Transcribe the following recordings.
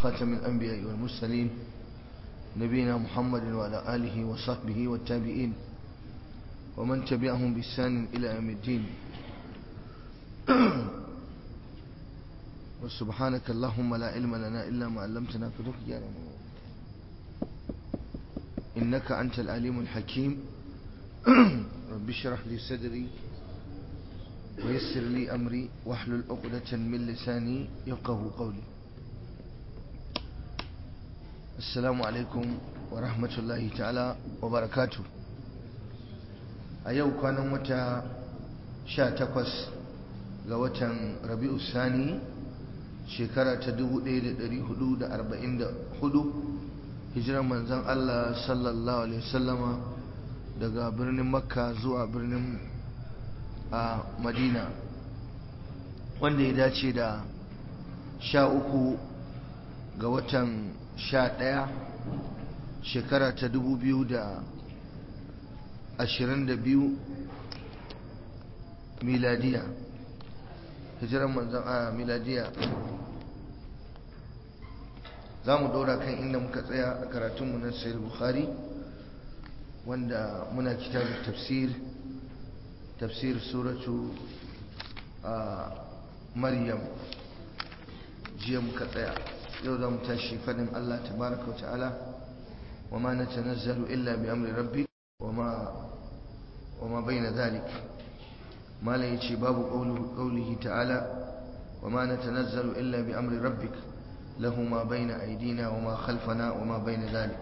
خاتم الأنبياء والمرسلين نبينا محمد وعلى آله وصحبه والتابعين ومن تبعهم بإحسان إلى يوم الدين وسبحانك اللهم لا علم لنا إلا ما علمتنا في إنك أنت العليم الحكيم رب اشرح لي صدري ويسر لي أمري واحلل عقدة من لساني يفقه قولي السلام عليكم ورحمة الله تعالى وبركاته أيو كان متى شا تقوس لوة ربيع الثاني shekara ta 1444 hijirar manzan Allah sallallahu alaihi wasallama daga birnin makka zuwa birnin a madina wanda ya dace da sha uku ga watan sha ɗaya shekara ta dubu biyu da ashirin da biyu miladiya hijirar manzan a miladiya za mu ɗora kan inda muka tsaya a karatunmu na sayar bukhari wanda muna kitabun tafsir tafsir suratu maryam jiya muka tsaya yau za mu tashi fadin allah tabaraka wa ta'ala wa ma na tanazzalu illa bi amri rabbi wa ma bayna dhalik mala yace babu qawlihi ta'ala wa ma na tanazzalu illa bi amri rabbik له ما بين أيدينا وما خلفنا وما بين ذلك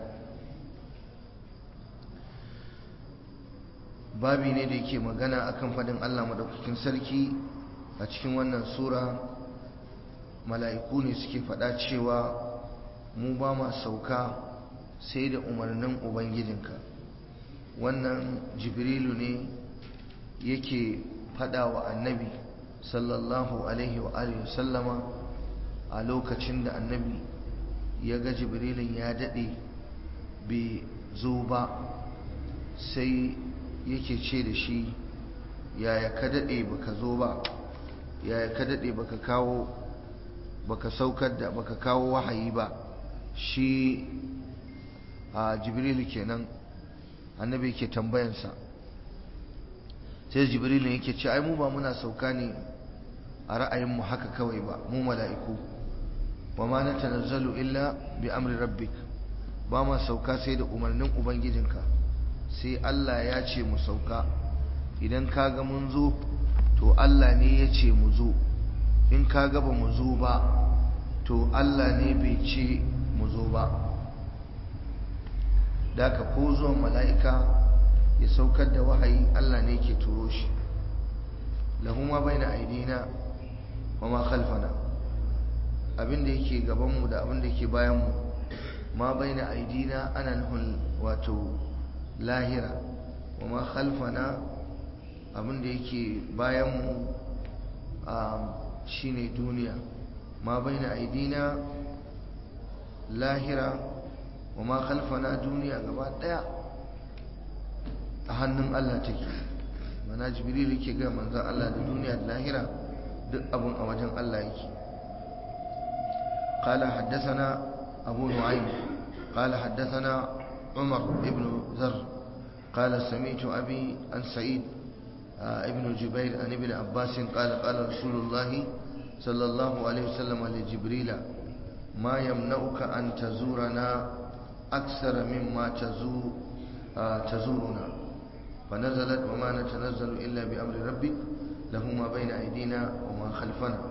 babi ne da yake magana akan fadin Allah madaukakin sarki a cikin wannan sura mala'iku ne suke fada cewa mu ba ma sauka sai da umarnin ubangijinka wannan jibrilu ne yake fada wa annabi sallallahu alaihi wa alihi sallama a lokacin da annabi ya ga jibrilin ya daɗe bai zo ba sai yake ce da shi yaya ka daɗe baka zo ba yaya ka daɗe baka kawo baka saukar da baka kawo wahayi ba shi a jibrilu kenan annabi yake tambayansa sai jibrilin yake ce ai mu ba muna sauka ne a ra'ayinmu haka kawai ba mu mala'iku wa ma na tanazzalu illa bi amri rabbik ba ma sauka sai da umarnin ubangijinka sai Allah ya ce mu sauka idan kaga mun zo to Allah ne ya ce mu zo in kaga ba mu zo ba to Allah ne bai ce mu zo ba da ka ko zuwan mala'ika ya saukar da wahayi Allah ne ke turo shi lahu ma baina aidina wa ma khalfana abin da yake gabanmu da abin da yake bayanmu ma baina aidina ana nufin wato lahira wa ma khalfana abin da yake bayanmu shine duniya ma baina aidina lahira wa ma khalfana duniya gaba daya a hannun Allah take mana jibril yake ga manzon Allah da duniya da lahira duk abun a wajen Allah yake قال حدثنا أبو نعيم قال حدثنا عمر بن ذر قال سمعت أبي عن سعيد ابن جبير عن ابن عباس قال قال رسول الله صلى الله عليه وسلم لجبريل ما يمنعك أن تزورنا أكثر مما تزور تزورنا فنزلت وما نتنزل إلا بأمر ربك له ما بين أيدينا وما خلفنا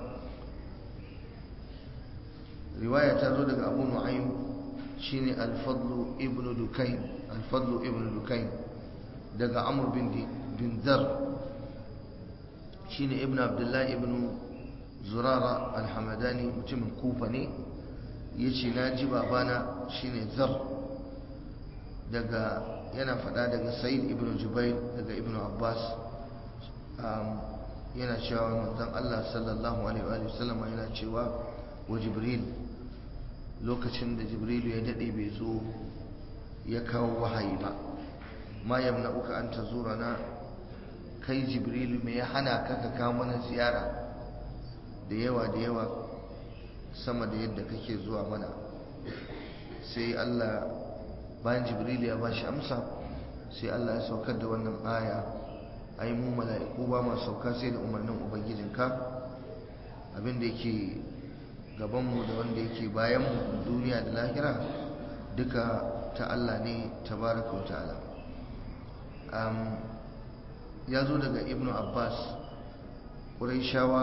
riwaya ta zo daga abu nu'aym shine al-fadlu ibn dukayn al-fadlu ibn dukayn daga amr bin bin dhar shine ibn abdullah ibn zurara al-hamadani mutumin kufa ne yace naji babana shine zar daga yana fada daga sa'id ibn jubair daga ibn abbas yana cewa manzon Allah sallallahu alaihi wa sallam yana cewa wa jibril lokacin da jibrilu ya dade bai zo ya kawo wahayi ba ma yamna uka an tazurana kai jibrilu me ya hana ka ka kawo mana ziyara da yawa da yawa sama da yadda kake zuwa mana sai Allah bayan jibril ya bashi amsa sai Allah ya saukar da wannan aya ai mu mala'iku ba ma sauka sai da umarnin ubangijinka abinda yake gabanmu da wanda yake bayanmu duniya da lahira duka ta Allah ne tabaraka wa ta'ala ya zo daga ibnu abbas ƙuraishawa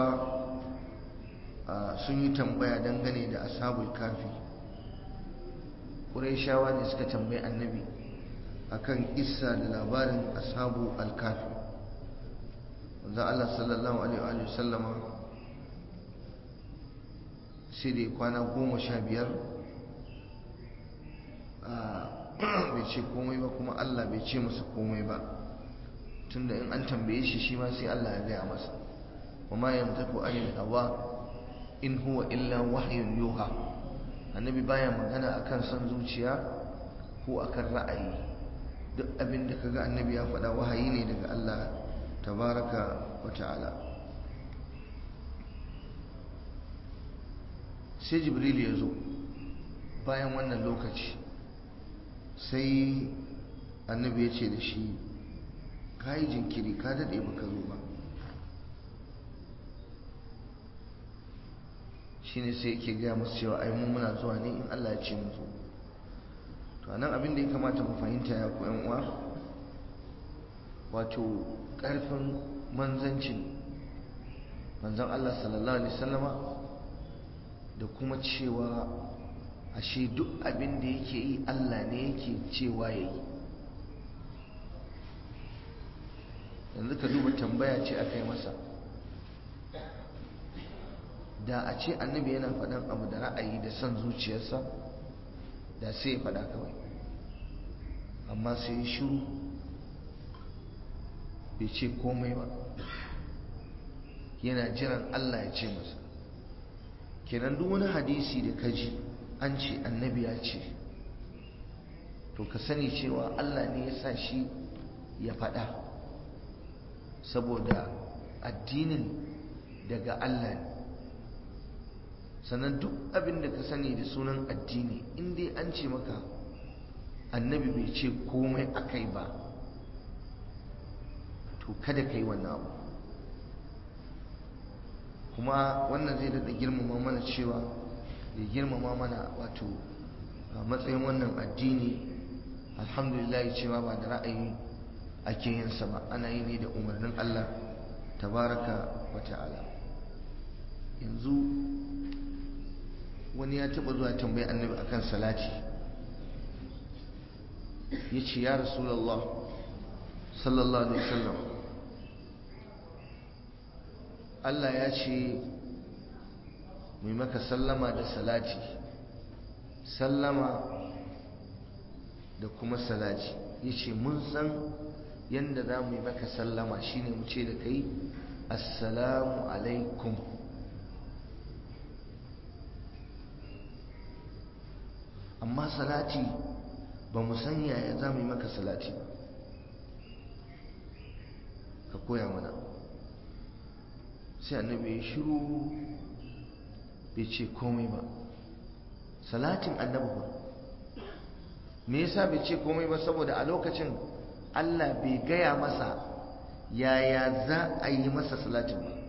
sun yi tambaya dangane da ashabul kafi ƙuraishawa ne suka tambayi annabi akan isa da labarin ashabu al-kafi wanda Allah sallallahu alaihi wa sallama sai da kwana goma sha biyar bai ce komai ba kuma Allah bai ce masa komai ba tunda in an tambaye shi shi ma sai Allah ya gaya masa wama yantaku anil hawa in huwa illa wahyun yuha annabi baya magana akan son zuciya ko akan ra'ayi duk abin da kaga annabi ya faɗa wahayi ne daga Allah tabaraka wa ta'ala sai jibril ya zo bayan wannan lokaci sai annabi ya ce da shi ka yi jinkiri ka daɗe baka zo ba shi ne sai yake gaya masu cewa ai mun muna zuwa ne in Allah ya ce mu zo to anan abin da ya kamata mu fahimta ya ku yan uwa wato ƙarfin manzancin manzon Allah sallallahu alaihi wasallama da kuma cewa ashe duk abin da yake yi Allah ne yake cewa ya yi yanzu ka duba tambaya ce aka yi masa da a ce annabi yana faɗan abu da ra'ayi da son zuciyarsa da sai ya faɗa kawai amma sai ya shiru bai ce komai ba yana jiran Allah ya ce masa kenan duk wani hadisi da ka ji an ce annabi ya ce to ka sani cewa Allah ne ya sa shi ya faɗa saboda addinin daga Allah ne sannan duk abin da ka sani da sunan addini in dai an ce maka annabi bai ce komai akai ba to kada ka yi wannan abu kuma wannan zai daɗa girmama mana cewa ya girmama mana wato a matsayin wannan addini alhamdulillah cewa ba da ra'ayi ake yin sa ba ana yi ne da umarnin Allah tabaraka wa ta'ala yanzu wani ya taɓa zuwa tambayi annabi akan salati ya ce ya rasulallah sallallahu alaihi wasallam Allah ya ce mai maka sallama da salati sallama da kuma salati ya ce mun san yadda za mu yi maka sallama shine mu ce da kai assalamu alaikum amma salati ba mu san yaya za mu yi maka salati ba ka koya mana sai annabi ya shiru bai ce komai ba salatin annabi ba me yasa bai ce komai ba saboda a lokacin Allah bai gaya masa yaya za a yi masa salatin ba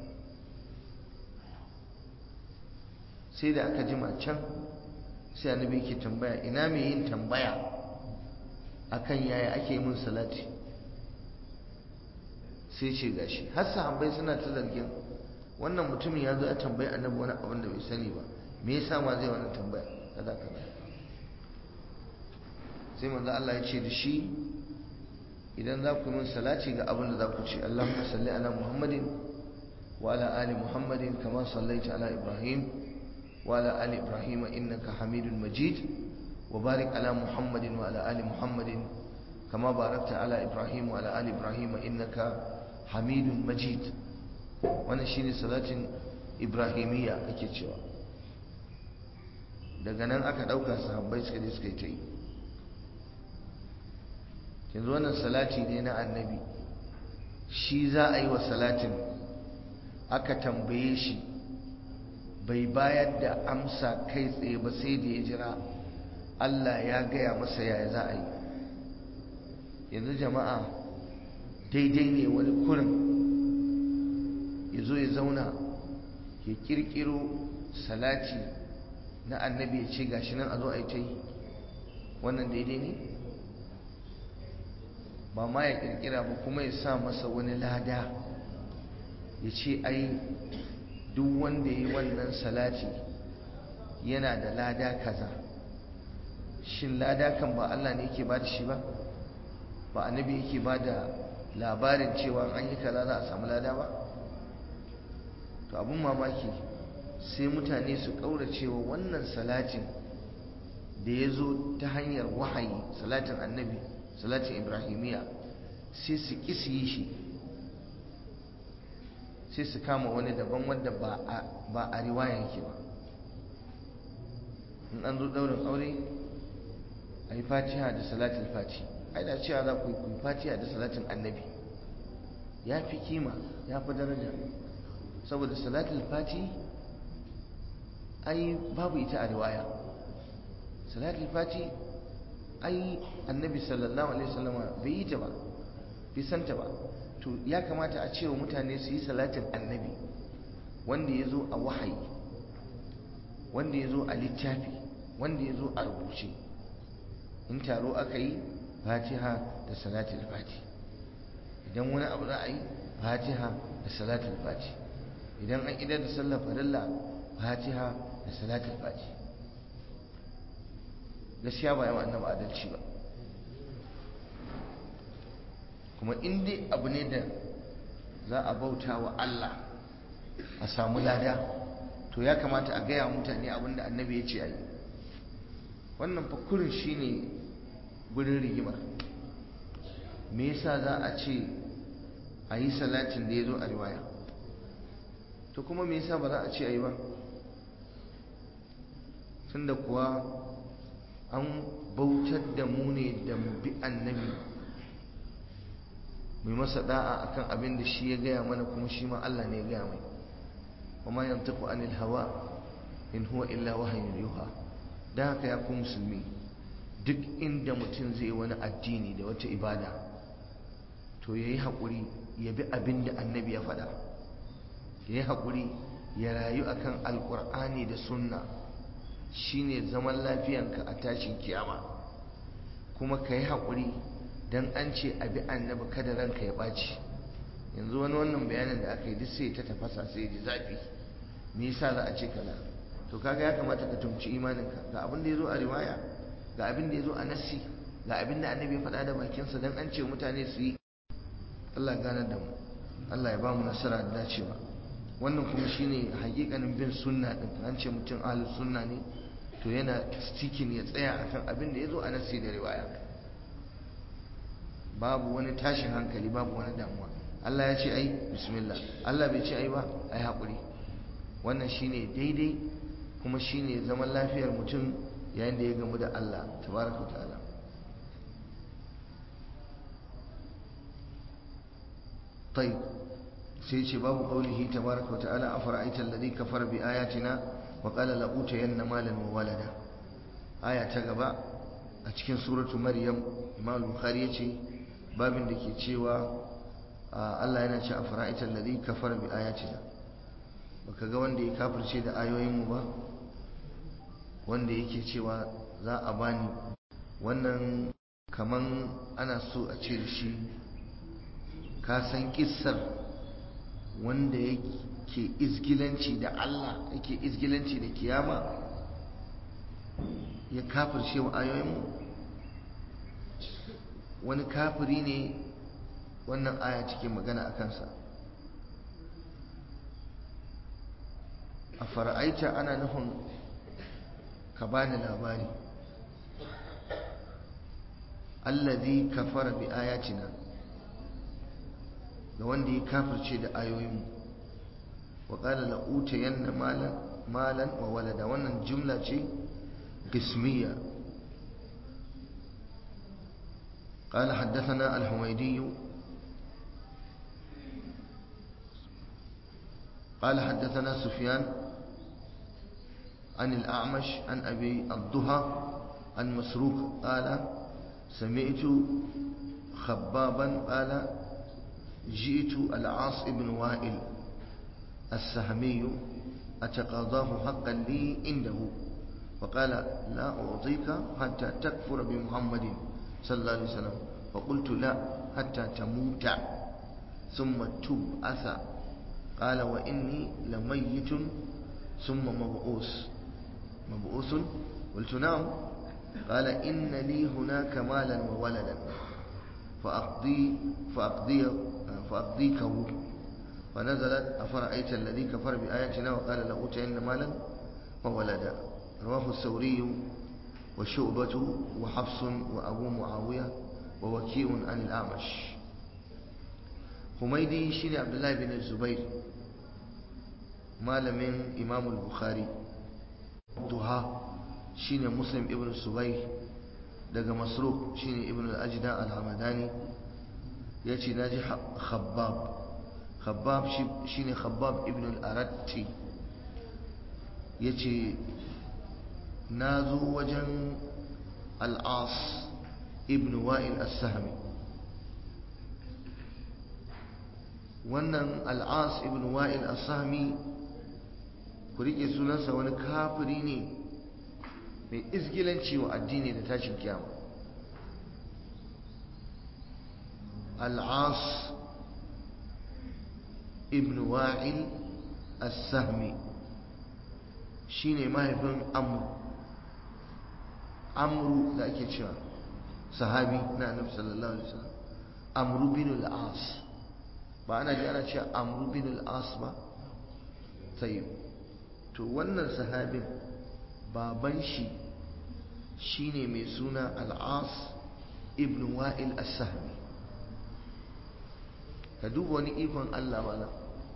sai da aka jima can sai annabi yake tambaya ina mai yin tambaya akan yaya ake yi mun salati sai ce gashi har sahabbai suna ta zargin wannan mutumin ya zo ya tambayi annabi wani abin da bai sani ba me yasa ma zai wannan tambaya kaza kaza sai manzo Allah ya ce da shi idan za ku yi min salati ga abin da za ku ce Allahumma salli ala Muhammadin wa ala ali Muhammadin kama sallaita ala Ibrahim wa ala ali Ibrahim innaka Hamidul Majid wa barik ala Muhammadin wa ala ali Muhammadin kama barakta ala Ibrahim wa ala ali Ibrahim innaka Hamidul Majid wannan shine salatin Ibrahimiyya ake cewa daga nan aka dauka sahabbai suka je suka yi ta yi yanzu wannan salati ne na annabi shi za a yi wa salatin aka tambaye shi bai bayar da amsa kai tsaye ba sai da ya jira Allah ya gaya masa yaya za a yi yanzu jama'a daidai ne wani kurin ya zo ya zauna ya kirkiro salati na annabi ya ce gashi nan a zo a yi ta yi wannan daidai ne ba ma ya kirkira ba kuma ya sa masa wani lada ya ce ai duk wanda ya yi wannan salati yana da lada kaza shin lada kan ba Allah ne yake ba da shi ba ba annabi yake ba da labarin cewa an yi kaza za a samu lada ba to abin mamaki sai mutane su ƙauracewa wannan salatin da ya zo ta hanyar wahayi salatin annabi salatin ibrahimiya sai su ƙi su yi shi sai su kama wani daban wanda ba a riwaya yake ba in an zo ɗaurin aure a yi fatiha da salatin fati ai da cewa za ku yi fatiha da salatin annabi ya fi kima ya fi daraja saboda salatul fati ai babu ita a riwaya salatul fati ai annabi sallallahu alaihi wasallama bai yi ta ba bai santa ba to ya kamata a cewa mutane su yi salatin annabi wanda ya zo a wahayi wanda ya zo a littafi wanda ya zo a rubuce in taro aka yi fatiha da salatul fati idan wani abu za a yi fatiha da salatul fati idan an idar da sallar farilla fatiha da salatul fati gaskiya ba yawa annabi adalci ba kuma in dai abu ne da za a bauta wa Allah a samu lada to ya kamata a gaya mutane abin da annabi ya ce a yi wannan fakurin shi ne gudun rigimar me yasa za a ce a yi salatin da ya zo a riwaya to kuma me yasa ba za a ce a yi ba tunda kuwa an bautar da mu ne da mu bi annabi mai masa da'a akan abin da shi ya gaya mana kuma shi ma Allah ne ya gaya mai wa ma yantiqu anil hawa in huwa illa wahyun yuha da haka ya ku musulmi duk inda mutum zai wani addini da wata ibada to yayi hakuri ya bi abin da annabi ya faɗa yayi hakuri ya rayu akan alqur'ani da sunna shine zaman lafiyanka a tashin kiyama kuma ka yi haƙuri don an ce abi annabi kada ranka ya ɓaci yanzu wani wannan bayanin da aka yi duk sai ta tafasa sai ji zafi me yasa za a ce kaza to kaga ya kamata ka tumci imaninka ga abin da ya zo a riwaya ga abin da ya zo a nassi ga abin da annabi ya faɗa da bakinsa don an ce mutane su yi Allah ya gane da mu Allah ya ba mu nasara da dacewa wannan kuma shine hakikanin bin sunna din an ce mutum ahlus sunna ne to yana stikin ya tsaya akan abin da ya zo a nassi da riwaya babu wani tashin hankali babu wani damuwa Allah ya ce ai bismillah Allah bai ce ai ba ai haƙuri wannan shine daidai kuma shine zaman lafiyar mutum yayin da ya gamu da Allah tabaraka ta'ala طيب سيتي باب قوله تبارك وتعالى أفرأيت الذي كفر بآياتنا وقال لأوتين مالا وولدا آية تقبع أتكين سورة مريم إمام البخاري يتي باب دكي تشيوا الله ينشأ أفرأيت الذي كفر بآياتنا baka wanda ya kafirce da ayoyinmu ba wanda yake cewa za a bani wannan kaman ana so a ce da shi ka san kissar wanda yake izgilanci da Allah yake izgilanci da kiyama ya kafirce wa ayoyinmu wani kafiri ne wannan aya cikin magana a kansa a fara'aita ana nufin ka bani labari allazi kafara bi ayatina ga wanda ya kafirce da ayoyinmu wa qala la utayanna malan malan wa walada wannan jumla ce qismiya قال حدثنا الحميدي قال حدثنا سفيان عن الأعمش عن أبي الضحى عن مسروق قال سمعت خبابا قال جئت العاص بن وائل السهمي أتقاضاه حقا لي عنده فقال لا أعطيك حتى تكفر بمحمد صلى الله عليه وسلم فقلت لا حتى تموت ثم تبعث قال وإني لميت ثم مبعوث مبعوث قلت نعم قال إن لي هناك مالا وولدا فأقضي فأقضي فأقضيكه فنزلت أفرأيت الذي كفر بآياتنا وقال لأوتين مالا وولدا رواه الثوري وشعبة وحفص وأبو معاوية ووكيء عن الأعمش حميدي شين عبد الله بن الزبير malamin imam al-bukhari duha shine muslim ibn subayr daga masruq shine ibn al-ajda al-hamadani yace naji khabbab khabbab shine khabbab ibn al-aratti yace nazo wajen al-as ibn wa'il as-sahmi wannan al-as ibn wa'il as-sahmi ku rike sunansa wani kafiri ne mai izgilanci wa addini da tashin kiyama al'as ibn wa'il as-sahmi shine mahaifin amru amru da ake cewa sahabi na annabi sallallahu alaihi wasallam amru bin al-as ba ana ji ana cewa amru bin al-as ba sai to wannan sahabin baban shi shine mai suna al'as ibn wa'il as-sahmi ka duba wani ikon Allah mana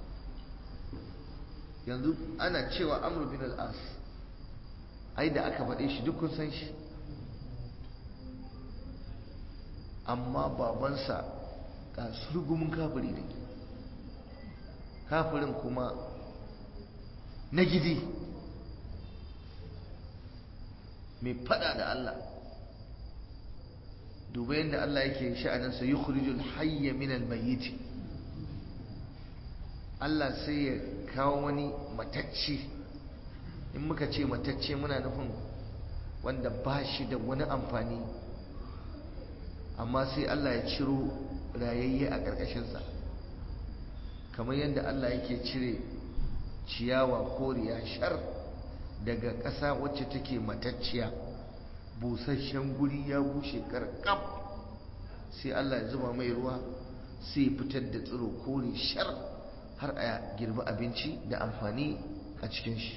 yanzu ana cewa amr bin al-as ai da aka faɗe shi duk kun san shi amma babansa ga surgumin kafiri ne kafirin kuma na gidi mai fada da Allah duba yadda Allah yake sha'aninsa yi kurijul hayya minal mayyiti Allah sai ya kawo wani matacce in muka ce matacce muna nufin wanda ba shi da wani amfani amma sai Allah ya ciro rayayye a ƙarƙashinsa kamar yadda Allah yake cire ciyawa koriya shar daga ƙasa wacce take matacciya busasshen guri ya bushe karkab sai Allah ya zuba mai ruwa sai fitar da tsiro kore shar har a girbi abinci da amfani a cikin shi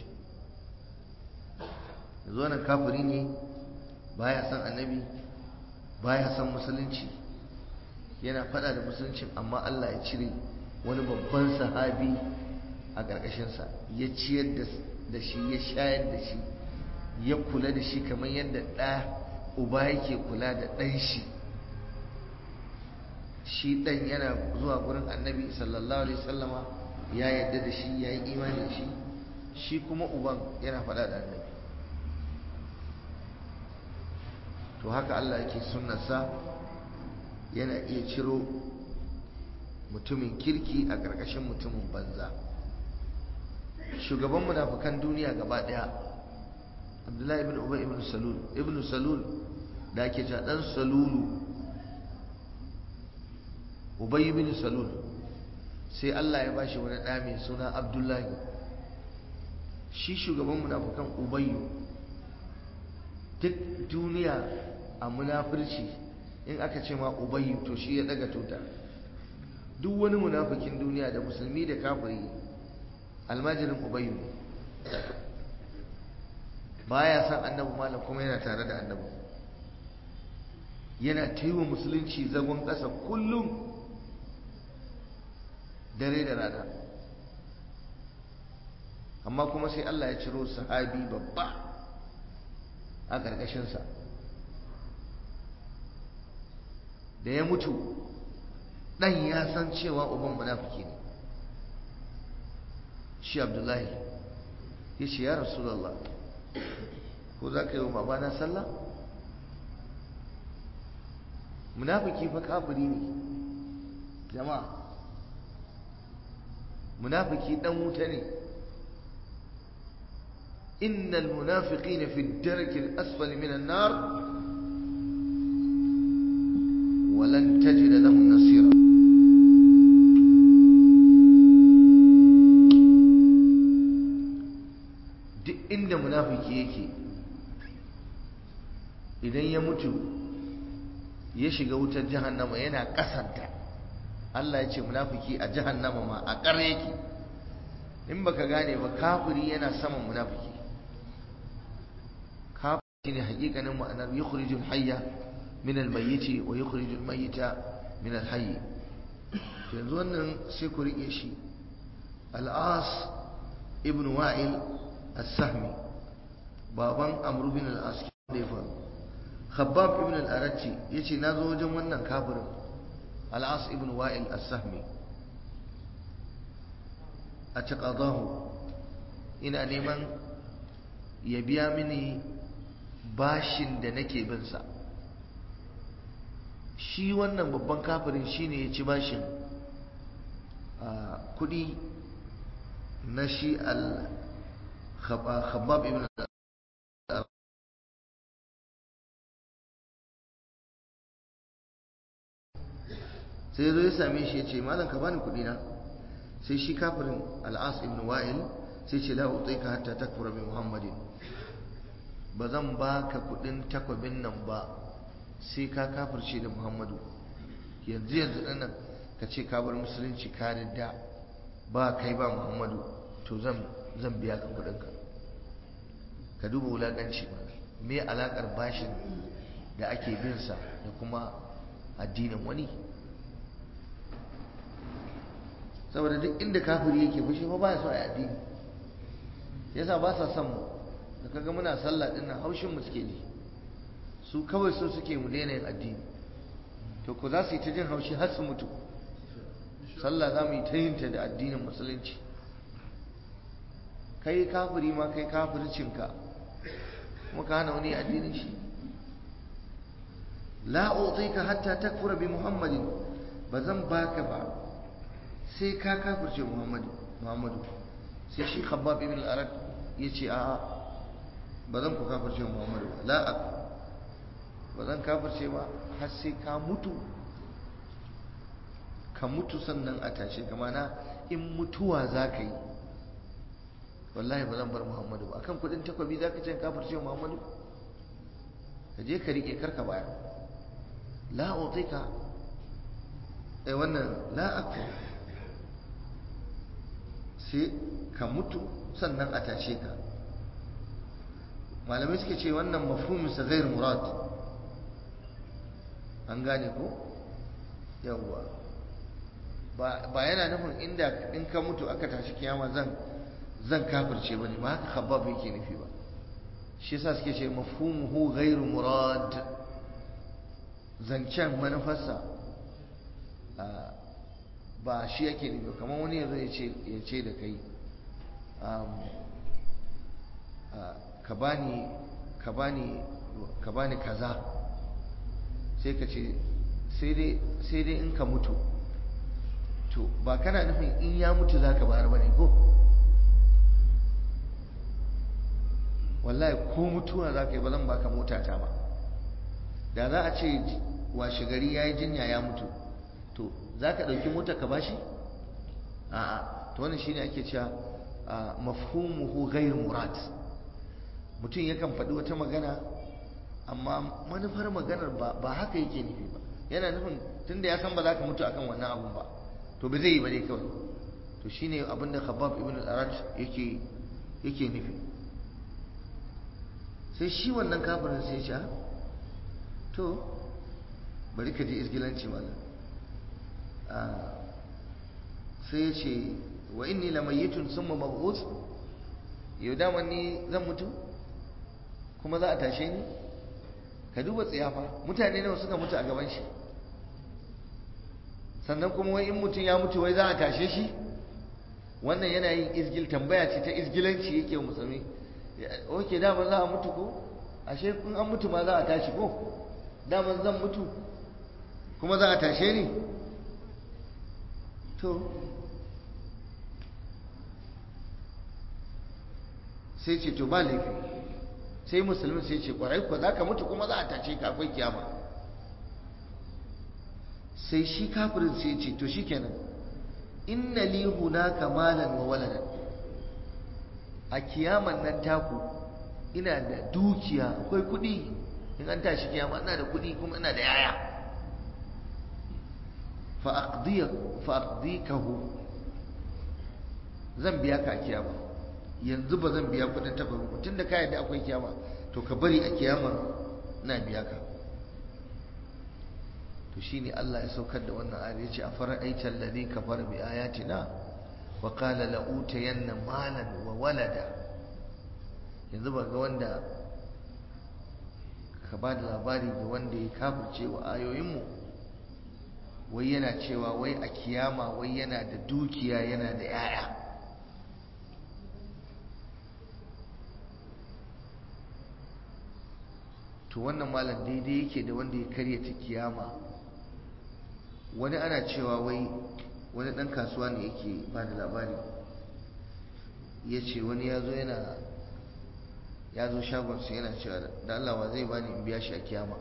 yanzu nan kafiri ne baya son annabi baya son musulunci yana fada da musuluncin amma Allah ya cire wani babban sahabi a ƙarƙashinsa ya ciyar da shi ya shayar da shi ya kula da shi kamar yadda ɗa uba yake kula da ɗan shi shi ɗan yana zuwa gurin annabi sallallahu alaihi sallama ya yadda da shi ya yi imani da shi shi kuma uban yana faɗa da annabi to haka Allah yake sunnarsa yana iya ciro mutumin kirki a ƙarƙashin mutumin banza shugaban munafukan duniya gaba ɗaya abdullahi ibn ubay ibn salul ibn salul da ake cewa dan salulu ubay ibn salul sai Allah ya bashi wani ɗa mai suna abdullahi shi shugaban munafukan ubayyu duk duniya a munafurci in aka ce ma ubayyu to shi ya daga tuta duk wani munafikin duniya da musulmi da kafiri almajirin ubayyu ne baya san annabi malam kuma yana tare da annabi yana ta yi wa musulunci zagon ƙasa kullum dare da rana amma kuma sai Allah ya ciro sahabi babba a ƙarƙashinsa da ya mutu ɗan ya san cewa uban munafiki ne shi abdullahi ya ce ya rasulallah ko za ka yi wa babana sallah munafiki fa kafiri ne jama'a munafiki dan wuta ne innal munafiqina fi ad-darki al-asfali min an-nar wa lan tajid lahum nasira duk inda munafiki yake idan ya mutu ya shiga wutar jahannama yana kasanta Allah ya ce munafiki a jahannama ma a ƙar yake in baka gane ba kafiri yana saman munafiki kafiri ne hakikanin ma'anar yukhrijul hayya min al-mayyit wa yukhrijul mayyita min al-hayy to yanzu wannan sai ku rike shi al-as ibn wa'il as-sahmi baban amr bin al-as da ya faru khabbab ibn al-arati yace nazo wajen wannan kafirin al-as ibn wa'il as-sahmi a taqadahu ina neman ya biya mini bashin da nake bin sa shi wannan babban kafirin shine ya ci bashin kudi na shi al-khabbab ibn sai zo ya same shi ya ce malam ka bani kudi na sai shi kafirin al'as ibn wa'il sai ce la utika hatta takfura bi muhammadin ba zan baka kudin takwabin nan ba sai ka kafirce da muhammadu yanzu yanzu nan ka ce ka bar musulunci ka da ba kai ba muhammadu to zan zan biya ka kudin ka ka duba wulakanci ba me alakar bashin da ake bin sa da kuma addinin wani saboda duk inda kafiri yake fushi fa baya so a addini yasa ba sa son mu da kaga muna sallah din nan haushin mu suke ji su kawai so suke mu daina yin addini to ko za su yi ta jin haushi har su mutu sallah za mu yi ta yin ta da addinin musulunci kai kafiri ma kai kafircinka kuma ka hana wani addinin shi la utika hatta takfura bi muhammadin ba zan baka ba sai ka kafirce muhammadu muhammadu sai shi khabbab ibn al-arad yace a ba zan ku kafirce muhammadu ba la ba zan kafirce ba har sai ka mutu ka mutu sannan a tashe ka mana in mutuwa za ka yi wallahi ba zan bar muhammadu ba akan kudin takwabi za ka ce kafirce muhammadu ka je ka rike karka baya la utika eh wannan la akfur sai ka mutu sannan a tashe ka malamai suke ce wannan mafhuminsa ghair murad an gane ko yawwa ba yana nufin inda in ka mutu aka tashi kiyama zan zan kafirce bane ba haka khabbab yake nufi ba shi yasa suke ce mafhumuhu ghair murad zancen manufarsa ba shi yake nufi kamar wani yanzu ya ce da kai ka bani ka bani ka bani kaza sai ka ce sai dai in ka mutu to ba kana nufin in ya mutu za ka bayar bane ko wallahi ko mutuwa za ka yi ba zan baka mota ta ba da za a ce washe gari ya yi jinya ya mutu to za ka ɗauki mota ka bashi? a'a to wannan shine ake cewa mafhumuhu ghayr murad mutum yakan faɗi wata magana amma manufar maganar ba haka yake nufi ba yana nufin tunda ya san ba za ka mutu akan wannan abun ba to ba zai yi ba dai kawai to shine abin da khabbab ibn al-arad yake yake nufi sai shi wannan kafirin sai ya ce to bari ka je isgilanci mallam sai ya ce wa inni lamayyitun summa mab'ut yau dama ni zan mutu kuma za a tashe ni ka duba tsiyafa mutane nawa suka mutu a gaban shi sannan kuma wai in mutum ya mutu wai za a tashe shi wannan yana yin izgil tambaya ce ta izgilanci yake musulmi oke dama za a mutu ko ashe in an mutu ma za a tashi ko dama zan mutu kuma za a tashe ni to sai ce to ba laifi sai musulmi sai ce kwarai ko za ka mutu kuma za a tashe ka akwai kiyama sai shi kafirin sai ce to shikenan inna li hunaka malan wa waladan a kiyaman nan taku ina da dukiya akwai kuɗi in an tashi kiyama ina da kuɗi kuma ina da yaya fa aqdikahu zan biya ka a kiyama yanzu ba zan biya kuɗin taɓa ba tun da ka yadda akwai kiyama to ka bari a kiyama na biya ka to shine Allah ya saukar da wannan ayar yace a fara'aita alladhi kafara bi ayatina wa qala la utayanna malan wa walada yanzu ba ga wanda ka ba da labari ga wanda ya kafirce wa ayoyinmu wai yana cewa wai a kiyama wai yana da dukiya yana da yaya to wannan malam daidai yake da wanda ya karyata kiyama wani ana cewa wai wani ɗan kasuwa ne yake ba da labari ya ce wani ya zo yana ya zo shagonsa yana cewa da Allah wa zai bani in biya shi a kiyama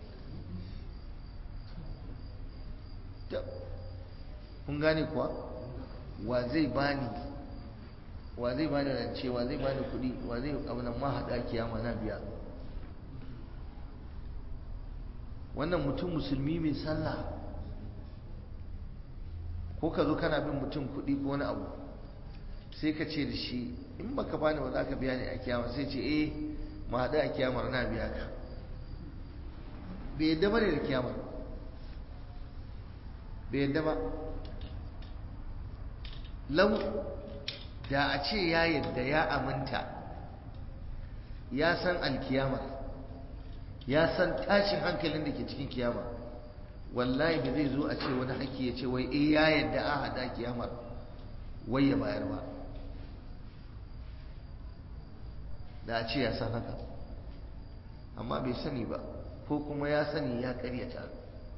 kun gane kuwa wa zai bani wa zai bani rance wa zai bani kuɗi wa zai abu nan ma haɗa kiyama na biya wannan mutum musulmi mai sallah ko ka zo kana bin mutum kuɗi ko wani abu sai ka ce da shi in baka bani ba za ka biya ni a kiyama sai ce eh ma haɗu a kiyamar na biya ka bai yadda ba ne da kiyamar bai yadda ba lau da a ce ya yadda ya aminta ya san alkiyamar ya san tashin hankalin da ke cikin kiyama wallahi ba zai zo a ce wani haƙƙi ya ce wai eh ya yadda a hada kiyamar wai ya bayar ba da a ce ya san haka amma bai sani ba ko kuma ya sani ya karyata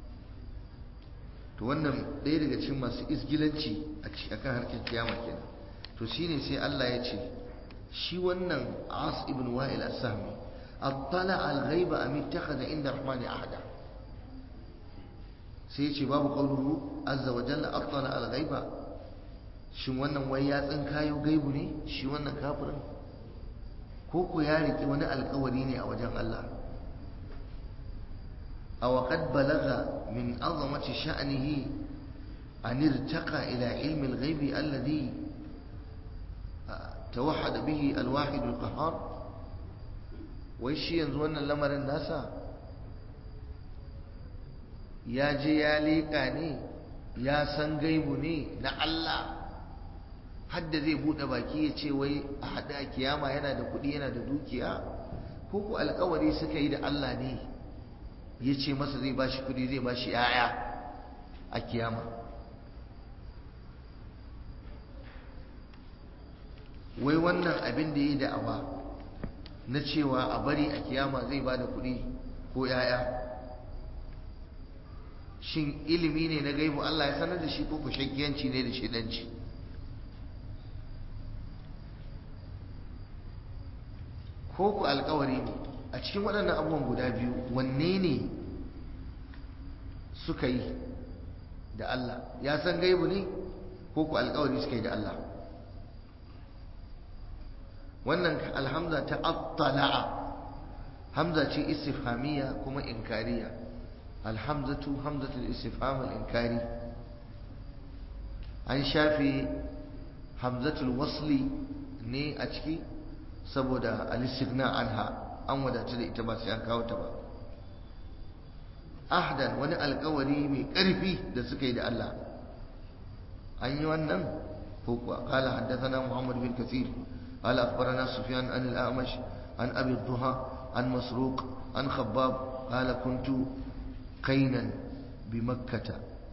to wannan ɗaya daga cikin masu isgilanci a kan harkar kiyama kenan to shine sai Allah ya ce shi wannan as ibn wa'il as-sahmi attala al-ghaiba am ittakhadha inda rahmani ahada sai ya ce babu qawluhu azza wa jalla attala al-ghaiba shin wannan wai ya tsinkayo gaibu ne shi wannan kafirin ko ku ya riki wani alkawari ne a wajen Allah aw qad balagha min azamati sha'nihi an irtaqa ila ilmi al-ghaibi alladhi توحد به الواحد القهار wai shi yanzu wannan lamarin nasa ya je ya leƙa ne ya san gaibu ne na Allah hadda zai buɗe baki ya ce wai a haɗa a kiyama yana da kuɗi yana da dukiya ko ku alkawari suka yi da Allah ne ya ce masa zai ba shi kuɗi zai ba shi ‘ya'ya a kiyama wai wannan abin da ya yi da'awa na cewa a bari a kiyama zai ba da kuɗi ko ‘ya'ya shin ilimi ne na gaibu Allah ya sanar da shi ko shakkiyanci ne da shidanci ko ku alkawari ne a cikin waɗannan abubuwan guda biyu wanne ne suka yi da Allah ya san gaibu ne ko ku alkawari suka yi da Allah wannan alhamza ta attala'a hamza ce istifhamiyya kuma inkariya alhamzatu hamzatul istifham al-inkari an shafe hamzatul wasli ne a ciki saboda al-istighna anha an wadatu da ita ba sai an kawo ta ba ahdan wani alkawari mai ƙarfi da suka yi da Allah an yi wannan ko kuwa qala haddathana muhammad bin kathir قال أخبرنا سفيان عن الأعمش عن أبي الضحى عن مسروق عن خباب قال كنت قينا بمكة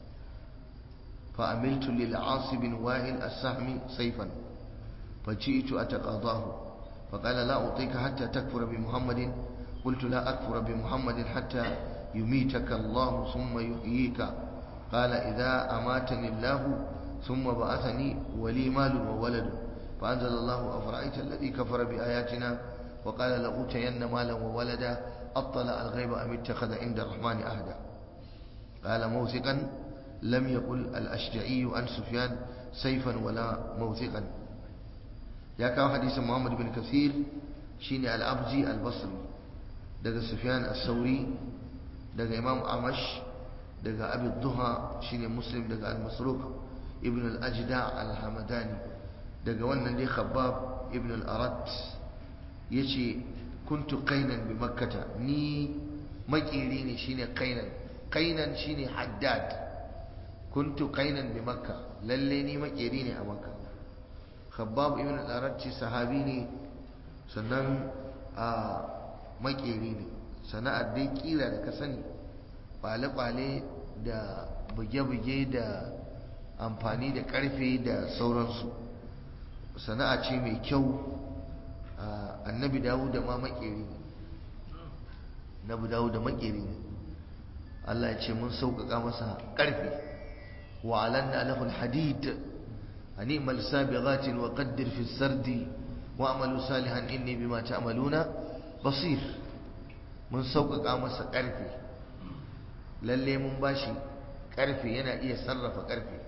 فعملت للعاص بن وائل السهم سيفا فجئت أتقاضاه فقال لا أعطيك حتى تكفر بمحمد قلت لا أكفر بمحمد حتى يميتك الله ثم يحييك قال إذا أماتني الله ثم بعثني ولي مال وولد فأنزل الله أفرأيت الذي كفر بآياتنا وقال لأوتين مالا وولدا أطلع الغيب أم اتخذ عند الرحمن أهدا قال موثقا لم يقل الأشجعي عن سفيان سيفا ولا موثقا يا كاو حديث محمد بن كثير شيني الأبجي البصري دقى سفيان الثوري دقى إمام عمش دقى أبي الضحى شيني مسلم دقى المسروق ابن الأجدع الحمداني دقى وانا دي خباب ابن الأرد يشي كنت قينا بمكة ني مكيريني شيني قينا قينا شيني حداد كنت قينا بمكة لليني مكيريني أمكة خباب ابن الأرد صحابيني sannan a makeri ne sana'ar dai kira da ka sani kwale-kwale da buge-buge da amfani da karfe da sauransu sana'a ce mai kyau annabi dawo da ma makeri ne annabi dawo da makeri ne Allah ya ce mun sauƙaƙa masa karfe wa alanna lahul hadid animal sabighatin wa qaddir fi sardi wa'amalu salihan inni bima ta'maluna basir mun sauƙaƙa masa ƙarfe lalle mun bashi ƙarfe yana iya sarrafa ƙarfe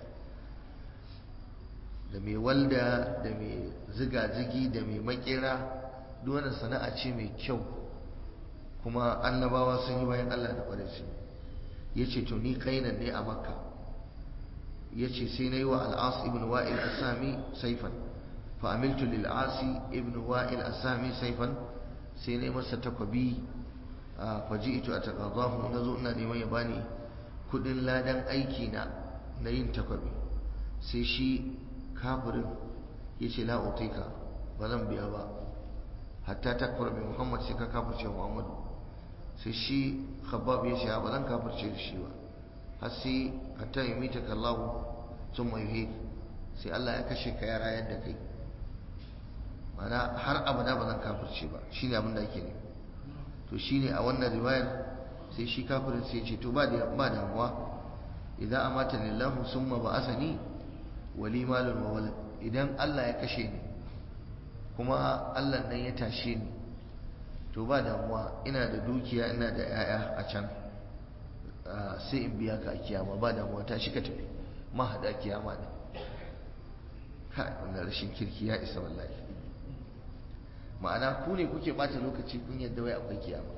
da mai walda da mai ziga-zigi da mai makera duk wannan sana'a ce mai kyau kuma annabawa sun yi bayan Allah da ƙwarai su ya ce to ni kainan ne a makka ya ce sai na yi wa al'as ibn wa'il asami saifan فعملت للعاصي ابن وائل السامي سيفا سيني مسا تكبي فجئت أتقاضاه نزونا لمن يباني كدن لا دن أيكينا نين تكبي سيشي كافر يشي لا أعطيك بلن بيابا حتى تكفر بمحمد سيكا كافر شيء محمد سيشي خباب يشي بلن كافر شيء شيوا هسي حتى يميتك الله ثم يهيك sai Allah ya kashe ka ya rayar da kai mana har abada ba zan kafirce ba shine abin da ake ne to shine a wannan riwayar sai shi kafirin sai ce to ba da ba damuwa idan amata lillahu summa ba'asani wali malun wa walad idan Allah ya kashe ni kuma Allah nan ya tashe ni to ba damuwa ina da dukiya ina da yaya a can sai in biya ka a kiyama ba damuwa tashi ka tafi ma hada kiyama ne kai wannan rashin kirki ya isa wallahi ma'ana ku ne kuke bata lokaci kun yadda wai akwai kiyama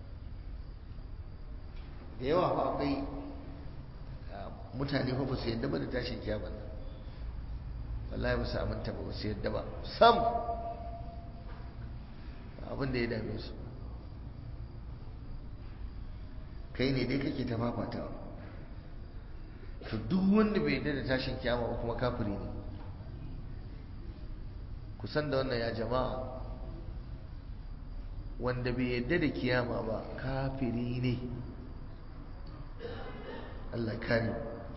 da yawa fa akwai mutane fa ba su yadda ba da tashin kiyama nan wallahi ba su aminta ba ba su yadda ba sam abin da ya dame su kai ne dai kake ta fafatawa to duk wanda bai yadda da tashin kiyama ba kuma kafiri ne kusan da wannan ya jama'a wanda bai yadda da kiyama ba kafiri ne Allah kare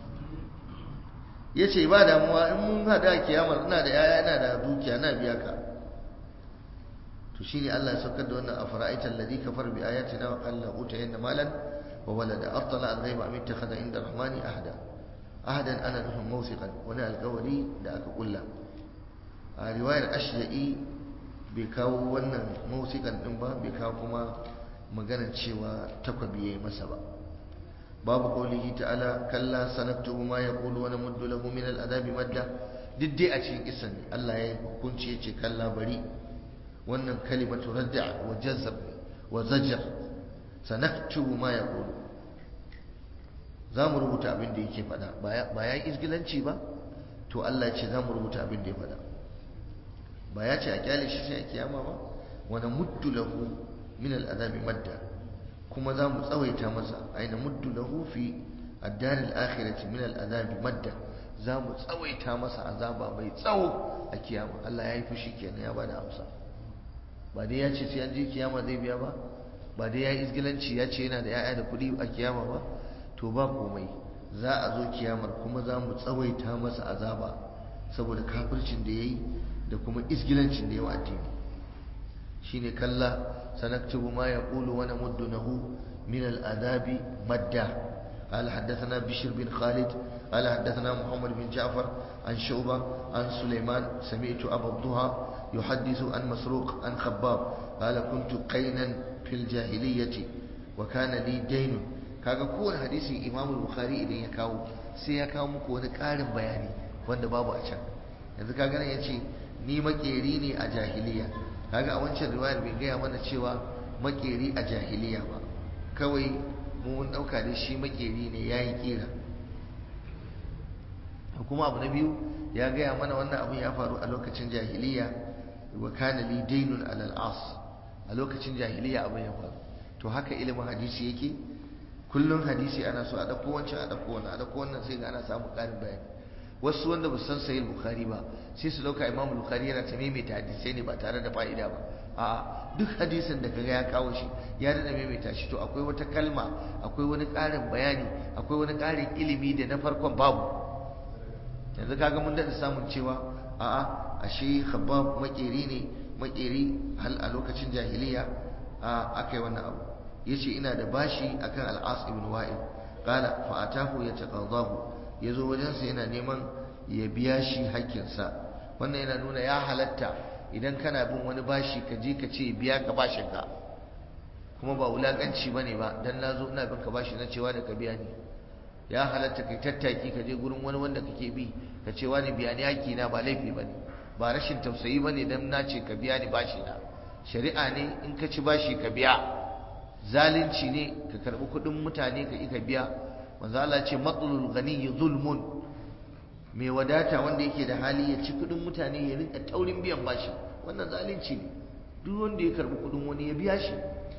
ya ce ba damuwa in mun hada kiyamar ina da yaya ina da dukiya na biya ka to shi ne Allah ya saukar da wannan afara'aita alladhi kafar bi ayatina wa qala utayanna malan wa walada attala al-ghaiba am ittakhadha inda rahmani ahada ahadan ana nufin mawsiqan wani alƙawari da aka kulla a riwayar ashya'i bai kawo wannan mausikan din ba bai kawo kuma maganar cewa takwabi yayi masa ba babu qaulihi ta'ala kalla sanaktubu ma yaqulu wa namuddu lahu min al'adabi madda duk dai a cikin kisan ne Allah ya hukunci yace kalla bari wannan kalimatu radda wa jazab wa zajar sanaktubu ma yaqulu za mu rubuta abin da yake faɗa ba ya yi izgilanci ba to Allah ya ce za mu rubuta abin da ya faɗa ba ya ce a kyale shi sai a kiyama ba wani muddu lahu min al'azabi madda kuma za mu tsawaita masa aina muddu lahu fi addar al-akhirati min al'azabi madda za mu tsawaita masa azaba mai tsawo a kiyama Allah ya yi fushi kenan ya bada amsa ba dai ya ce sai an je kiyama zai biya ba ba dai ya yi izgilanci ya ce yana da 'ya'ya da kuɗi a kiyama ba to ba komai za a zo kiyamar kuma za mu tsawaita masa azaba saboda kafircin da ya yi da kuma isgilancin da yawa addini shine kalla sanaktubu ma yaqulu wa namuddunahu min al-adabi madda قال حدثنا بشر بن خالد قال حدثنا محمد بن جعفر عن شعبة عن سليمان سمعت أبا الضحى يحدث عن مسروق عن خباب قال كنت قينا في الجاهلية وكان لي دين kaga kowane hadisi Imam Bukhari idan ya kawo sai ya kawo muku wani ƙarin bayani wanda babu a can yanzu kaga nan yace ni makeri ne a jahiliya kaga a wancan riwayar bai gaya mana cewa makeri a jahiliya ba kawai mu mun dauka da shi makeri ne yayi kira kuma abu na biyu ya gaya mana wannan abin ya faru a lokacin jahiliya wa kana li daynun alal as a lokacin jahiliya abin ya faru to haka ilimin hadisi yake kullun hadisi ana so a dauko wancan a dauko wannan a dauko wannan sai ga ana samu karin bayani wasu wanda ba san sahih bukhari ba sai su dauka imam bukhari yana ta maimaita hadisai ne ba tare da fa'ida ba a'a duk hadisin da kaga ya kawo shi ya dada maimaita shi to akwai wata kalma akwai wani karin bayani akwai wani karin ilimi da na farkon babu yanzu kaga mun daɗa samun cewa a'a ashe khabbab makeri ne makeri hal a lokacin jahiliya a akai wannan abu yace ina da bashi akan al-as ibn wa'il qala fa atahu yataqadahu yazo wajen sa yana neman ya biya shi hakkin sa wannan yana nuna ya halatta idan kana bin wani bashi ka je ka ce biya ka bashin ka kuma ba wulakanci bane ba dan nazo ina bin ka bashi na cewa da ka biya ni ya halatta kai tattaki ka je gurin wani wanda kake bi ka ce wani biya ni haƙƙi na ba laifi bane ba rashin tausayi bane dan na ce ka biya ni bashi na shari'a ne in ka ci bashi ka biya zalunci ne ka karbi kuɗin mutane ka ka biya manzo Allah ce matlul ghani zulmun mai wadata wanda yake da hali ya ci kuɗin mutane ya rinka taurin biyan bashi wannan zalunci ne duk wanda ya karbi kuɗin wani ya biya shi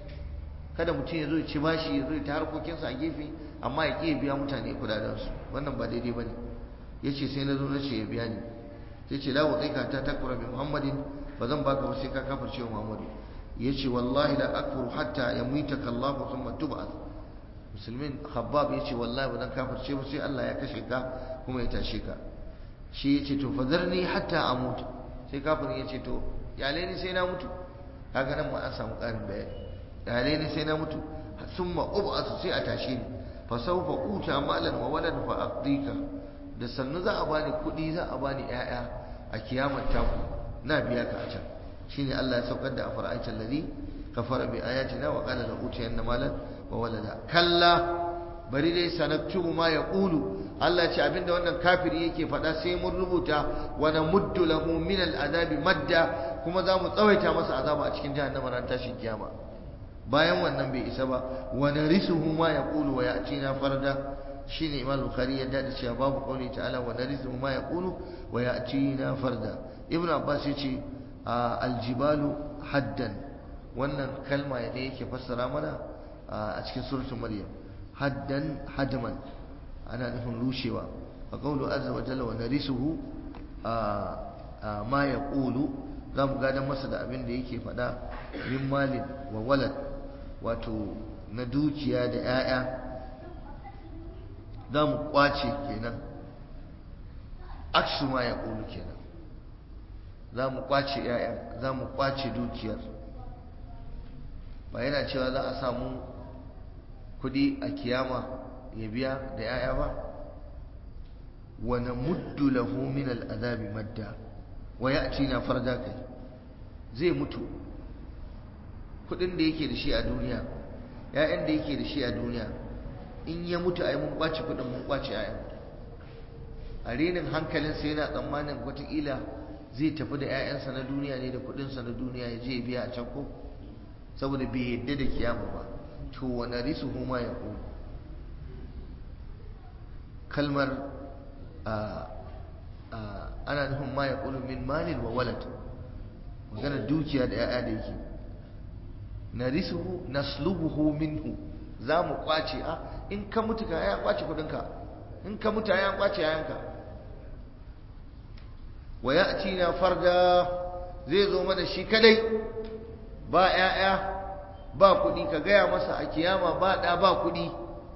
kada mutum ya zo ya ci bashi ya zo ya ta harkokinsa a gefe amma ya ƙi biya mutane kudadensu wannan ba daidai ba ne ya ce sai na zo na ce ya biya ni sai ce lawa kai ka ta takura bi muhammadin ba zan baka ba sai ka kafar cewa muhammadu ya ce wallahi la akfuru hatta ya muita kallahu thumma tub'ath musulmin khabbab ya ce wallahi ba zan kafar ce ba sai Allah ya kashe ka kuma ya tashe ka shi ya ce to fadarni hatta amut sai kafirin ya ce to yale ni sai na mutu kaga nan ma an samu ƙarin bayani yale ni sai na mutu summa ub'ath sai a tashe ni fasaufa uta malan wa walad fa aqdika da sannu za a bani kudi za a bani yaya a kiyamar taku na biya ka a can shine Allah ya saukar da afara'aita allazi kafara bi ayatina wa qala la utiyanna malan wa walada kalla bari dai sanaktubu ma yaqulu Allah ya ce abinda wannan kafiri yake faɗa sai mun rubuta wa namuddu lahu min al'adabi madda kuma za mu tsawaita masa azaba a cikin jahannama ran tashin kiyama bayan wannan bai isa ba wa narisuhu ma yaqulu wa ya'tina farda shine imam bukhari ya dade cewa babu qauli ta'ala wa narisuhu ma yaqulu wa ya'tina farda ibnu abbas yace aljibalu haddan wannan kalma ne yake fassara mana a cikin suratul maryam haddan hadman ana nufin rushewa a qawlu azza wa jalla wa narisuhu ma yaqulu za mu gadon masa da abin da yake faɗa min malin wa walad wato na dukiya da 'ya'ya za mu kwace kenan aksu ma ya ƙulu kenan za mu kwace 'ya'ya za mu kwace dukiyar ba yana cewa za a samu kudi a kiyama ya biya da 'ya'ya ba wa namuddu lahu min al'adabi madda wa ya'tina farda kai zai mutu kudin da yake da shi a duniya ƴaƴan da yake da shi a duniya in ya mutu ai mun kwace kudin mun kwace ƴaƴan a renin hankalinsa yana tsammanin wataƙila zai tafi da ƴaƴansa na duniya ne da kudinsa na duniya ya je ya biya a can ko saboda bai yadda da kiyama ba to wa narisuhu ma yaqul kalmar ana nufin ma yaqulu min malin wa walad magana dukiya da ƴaƴa da yake narisuhu naslubuhu minhu za mu kwace a in ka mutu ka ya kwace kudinka in ka mutu ya kwace yayanka wa ya'tina farda zai zo mana shi kadai ba ƴaƴa ba kudi ka gaya masa a kiyama ba da ba kudi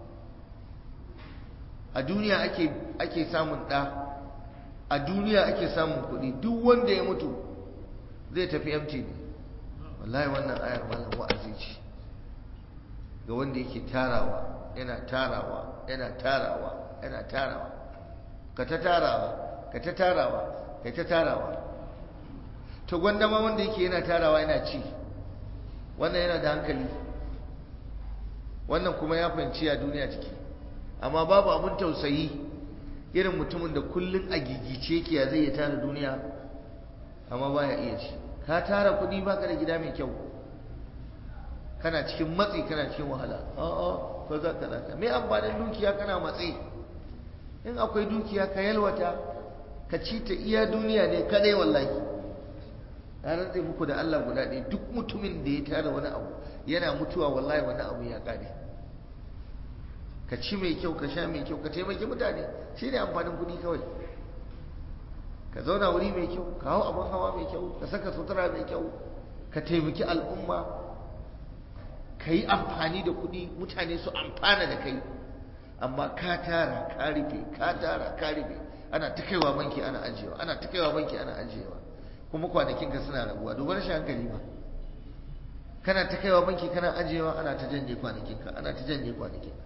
a duniya ake ake samun da a duniya ake samun kudi duk wanda ya mutu zai tafi empty ne wallahi wannan ayar malam wa'azi ce ga wanda yake tarawa yana tarawa yana tarawa yana tarawa ka ta tarawa ka ta tarawa ka ta tarawa to gwanda ma wanda yake yana tarawa yana ci wannan yana da hankali wannan kuma ya fahimci a duniya ciki amma babu abin tausayi irin mutumin da kullun a gigice yake ya zai ya tara duniya amma baya iya ci ka tara kuɗi baka da gida mai kyau kana cikin matsi kana cikin wahala a'a ko za ka zaka me amfanin dukiya kana matsi in akwai dukiya ka yalwata ka ci ta iya duniya ne kadai wallahi na rantse muku da Allah guda ɗaya duk mutumin da ya tara wani abu yana mutuwa wallahi wani abu ya kare ka ci mai kyau ka sha mai kyau ka taimaki mutane shi ne amfanin kuɗi kawai ka zauna wuri mai kyau ka hau abin hawa mai kyau ka saka sutura mai kyau ka taimaki al'umma ka yi amfani da kuɗi mutane su amfana da kai amma ka tara ka rufe ka tara ka rufe ana ta kaiwa banki ana ajiyewa ana ta kaiwa banki ana ajiyewa kuma kwanakinka suna rabuwa duba rashin hankali ba kana ta kaiwa banki kana ajiyewa ana ta janye kwanakinka ana ta janye kwanakinka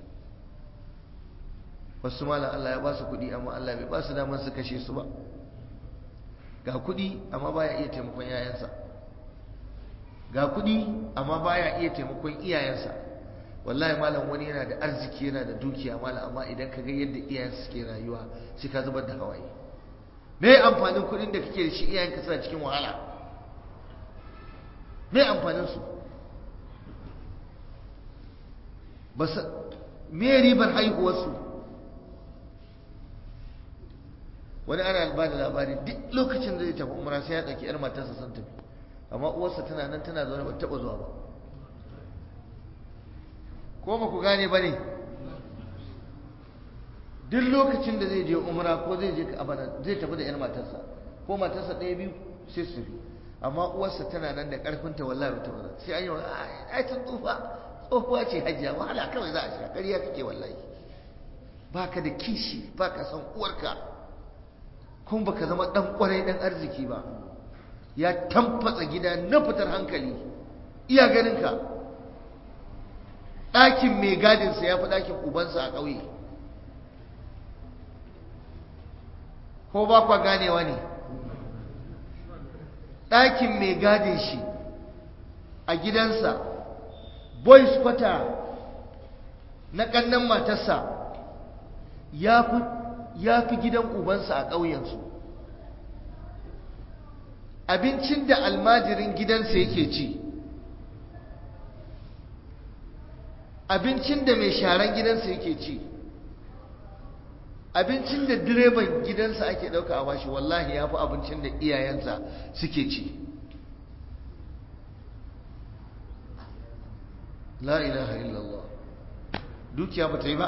wasu malam Allah ya ba su kuɗi amma Allah bai ba su damar su kashe su ba ga kuɗi amma baya iya taimakon yayansa ga kuɗi amma baya iya taimakon iyayensa wallahi malam wani yana da arziki yana da dukiya malam amma idan ka ga yadda iyayensa suke rayuwa sai ka zubar da hawaye me amfanin kuɗin da kake da shi iyayenka suna cikin wahala me amfanin su ba me ribar haihuwarsu wani ana ba da labari duk lokacin da zai tafi umra sai ya ɗauki 'yar matarsa sun tafi amma uwarsa tana nan tana zaune ba taɓa zuwa ba ko ba ku gane ba ne duk lokacin da zai je umra ko zai je abana zai tafi da 'yar matarsa ko matarsa ɗaya biyu sai su tafi amma uwarsa tana nan da ƙarfinta wallahi ba ta ba sai an yi wa ai tun tsufa tsohuwa ce hajjiya wahala kawai za a sha ƙarya kake wallahi baka da kishi baka san uwarka kuma baka zama dan kwarai dan arziki ba ya tamfatsa gida na fitar hankali iya ganinka ɗakin mai gadinsa ya fi ɗakin ubansa a ƙauye ko ba kwa ganewa ne ɗakin mai gadin shi a gidansa boys kwata na ƙannan matarsa ya fi ya fi gidan ubansa a ƙauyensu abincin da almajirin gidansa yake ci abincin da mai sharan gidansa yake ci abincin da direban gidansa ake ɗauka a bashi wallahi ya fi abincin da iyayensa suke ci la ilaha illallah dukiya ba ta yi ba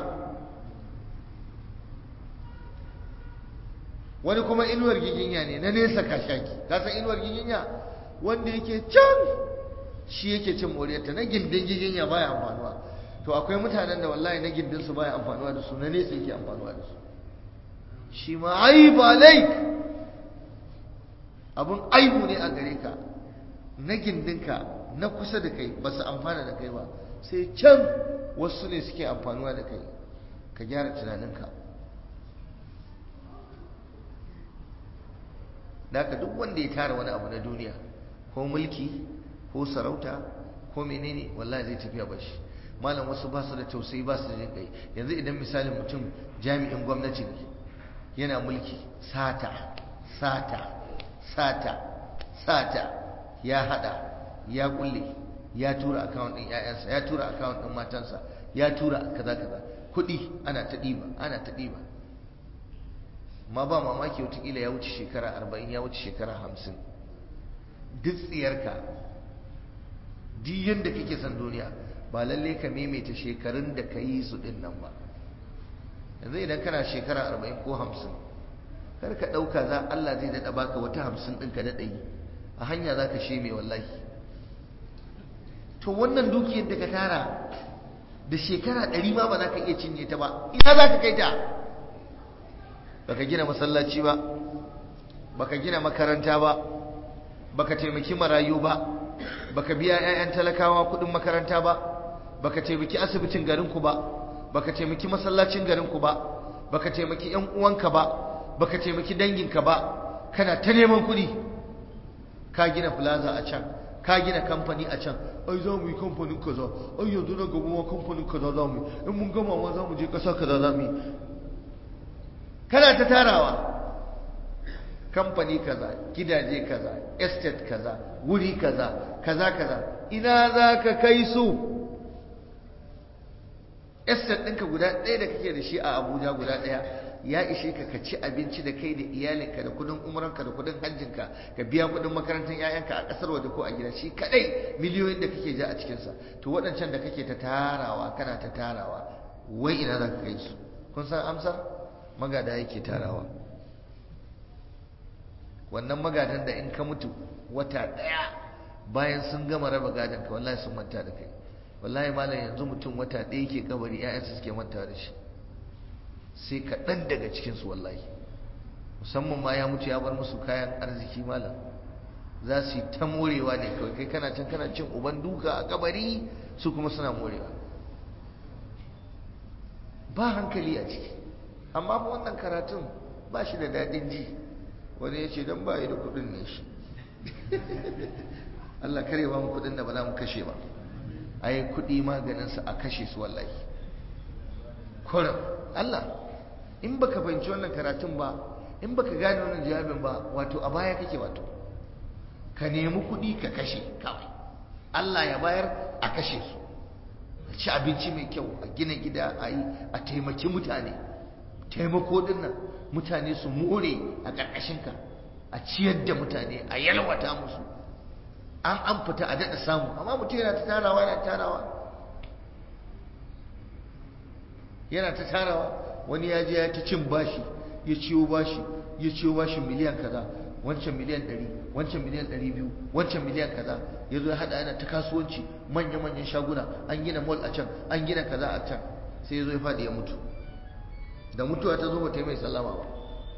wani kuma inuwar giginya ne na nesa kashaki ka san inuwar giginya wanda yake can shi yake cin moriyarta na gindin giginya baya amfanuwa to akwai mutanen da wallahi na gindin su baya amfanuwa da su na nesa yake amfanuwa da su shi ma aibu alaik abun aibu ne a gare ka na gindinka na kusa da kai ba su amfana da kai ba sai can wasu ne suke amfanuwa da kai ka gyara tunaninka da haka duk wanda ya tara wani abu na duniya ko mulki ko sarauta ko menene wallahi zai tafiya bashi malam wasu ba su da tausayi ba su da jin kai yanzu idan misalin mutum jami'in gwamnati ne yana mulki sata sata sata sata ya hada ya kulle ya tura account din ƴaƴansa ya tura account din matansa ya tura kaza kaza kuɗi ana ta ɗiba ana ta ɗiba ma ba mamaki watakila ya wuce shekara arba'in ya wuce shekara hamsin duk tsiyarka duk yadda kake son duniya ba lalle ka maimaita shekarun da ka yi su ɗin nan ba yanzu idan kana shekara arba'in ko hamsin kar ka ɗauka za Allah zai daɗa baka wata hamsin ɗin ka daɗa yi a hanya za ka sheme wallahi to wannan dukiyar da ka tara da shekara ɗari ma ba za ka iya cinye ta ba ina za ka kai ta baka gina masallaci ba baka gina makaranta ba baka taimaki marayu ba baka biya 'ya'yan talakawa kuɗin makaranta ba baka taimaki asibitin garinku ba baka taimaki masallacin garinku ba baka taimaki 'yan uwanka ba baka taimaki danginka ba kana ta neman kuɗi ka gina plaza a can ka gina kamfani a can ai za mu yi kamfanin kaza ai yanzu na gaba ma kamfanin kaza za mu yi in mun gama ma za mu je ƙasa kaza za mu yi kana ta tarawa kamfani kaza gidaje kaza estate kaza wuri kaza kaza kaza ina za ka kai su estate ɗinka guda ɗaya da kake da shi a abuja guda ɗaya ya ishe ka ka ci abinci da kai da iyalinka da kudin umaranka da kudin hajjinka ka biya kudin makarantar 'ya'yanka a ƙasar waje ko a gida shi kadai miliyoyin da kake ja a cikinsa to waɗancan da kake ta tarawa kana ta tarawa wai ina za ka kai su kun san amsar magada yake tarawa wannan magadan da in ka mutu wata ɗaya bayan sun gama raba gadon ka wallahi sun manta da kai wallahi malam yanzu mutum wata ɗaya ke kabari 'ya'yansa suke manta da shi sai kaɗan daga cikinsu wallahi musamman ma ya mutu ya bar musu kayan arziki malam za su yi ta morewa ne kawai kai kana can kana cin uban duka a kabari su kuma suna morewa ba hankali a ciki amma fa wannan karatun ba shi da daɗin ji wani ya ce don ba da kuɗin ne shi Allah kare ba mu kuɗin da ba za mu kashe ba a yi kuɗi maganinsa a kashe su wallahi kurin Allah in baka fahimci wannan karatun ba in baka gane wannan jawabin ba wato a baya kake wato ka nemi kuɗi ka kashe kawai Allah ya bayar a kashe su a ci abinci mai kyau a gina gida a yi a taimaki mutane taimako din nan mutane su more a ƙarƙashinka a ciyar da mutane a yalwata musu an an fita a daɗa samu amma mutum yana ta tarawa yana tarawa yana ta tarawa wani ya je ya ta cin bashi ya ciwo bashi ya ciwo bashi miliyan kaza wancan miliyan ɗari wancan miliyan ɗari biyu wancan miliyan kaza ya zo ya haɗa yana ta kasuwanci manya-manyan shaguna an gina mall a can an gina kaza a can sai ya zo ya faɗi ya mutu da mutuwa ta zo ba ta yi mai sallama ba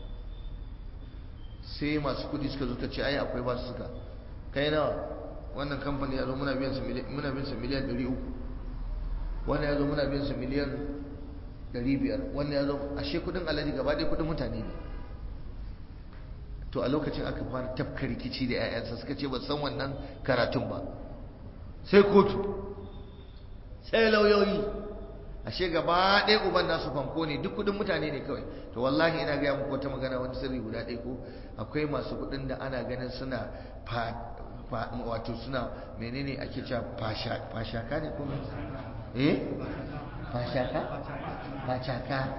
sai masu kuɗi suka zo ta ce ai akwai basu suka kai nawa wannan kamfani ya zo muna biyan sa miliyan ɗari uku wannan ya zo muna biyan sa miliyan ɗari biyar wannan ya zo ashe kudin alaji gaba ɗaya kudin mutane ne to a lokacin aka fara tafka rikici da 'ya'yansa suka ce ba san wannan karatun ba sai kotu sai lauyoyi ashe gaba ɗaya uban nasu fanko ne duk kudin mutane ne kawai to wallahi ina gaya muku wata magana wani sirri guda ɗaya ko akwai masu kudin da ana ganin suna wato suna menene ake cewa fashaka ne ko eh fashaka fashaka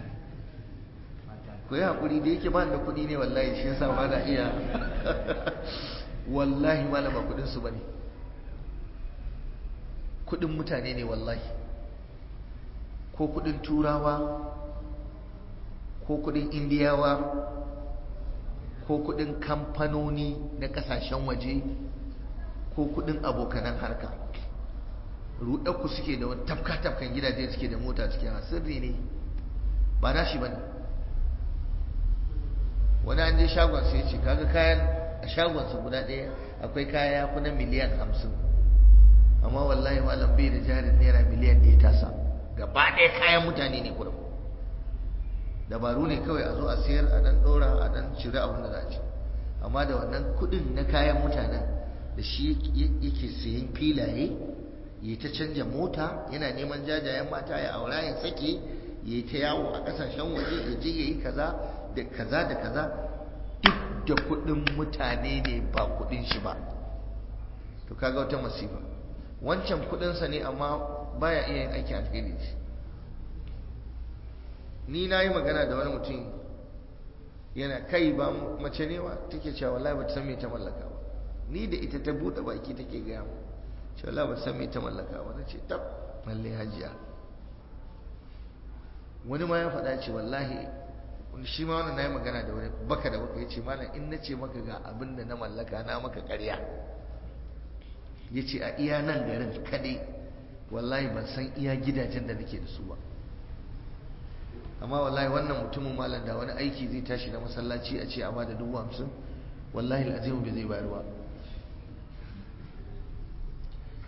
ku yi haƙuri da yake ba da kuɗi ne wallahi shi yasa ba na iya wallahi malama kuɗin su bane kuɗin mutane ne wallahi ko kuɗin turawa ko kuɗin indiyawa ko kuɗin kamfanoni na ƙasashen waje ko kuɗin abokanan harka ruɗarku suke da wani tafka-tafkan gidaje suke da mota suke a sirri ne ba na shi ba ne wani an je shagon sai ce kaga kayan a shagonsa guda ɗaya akwai kaya ya fi na miliyan hamsin amma wallahi malam bai da jarin naira miliyan ɗaya tasa gaba ɗaya kayan mutane ne kurum dabaru ne kawai a zo a sayar a ɗan ɗora a ɗan cire abin da za a ci amma da wannan kuɗin na kayan mutanen da shi yake sayan filaye ya ta canja mota yana neman jajayen mata ya aura ya sake ya ta yawo a kasashen waje ya je ya yi kaza da kaza da kaza duk da kudin mutane ne ba kudin shi ba to kaga wata masifa wancan kudinsa ne amma baya iya yin aikin alheri shi ni na yi magana da wani mutum yana kai ba mace ne wa take cewa wallahi ba ta san me ta mallaka ba ni da ita ta buɗe baki take gaya mu ce Allah ba san me ta mallaka ba na ce tab lalle hajiya wani ma ya faɗa ce wallahi shi ma wannan nayi magana da wani baka da baka yace malam in na ce maka ga abin da na mallaka na maka ƙarya yace a iya nan garin kadai wallahi ban san iya gidajen da nake da su ba amma wallahi wannan mutumin malam da wani aiki zai tashi na masallaci a ce a bada dubu hamsin wallahi al'azimu bai zai bayar ba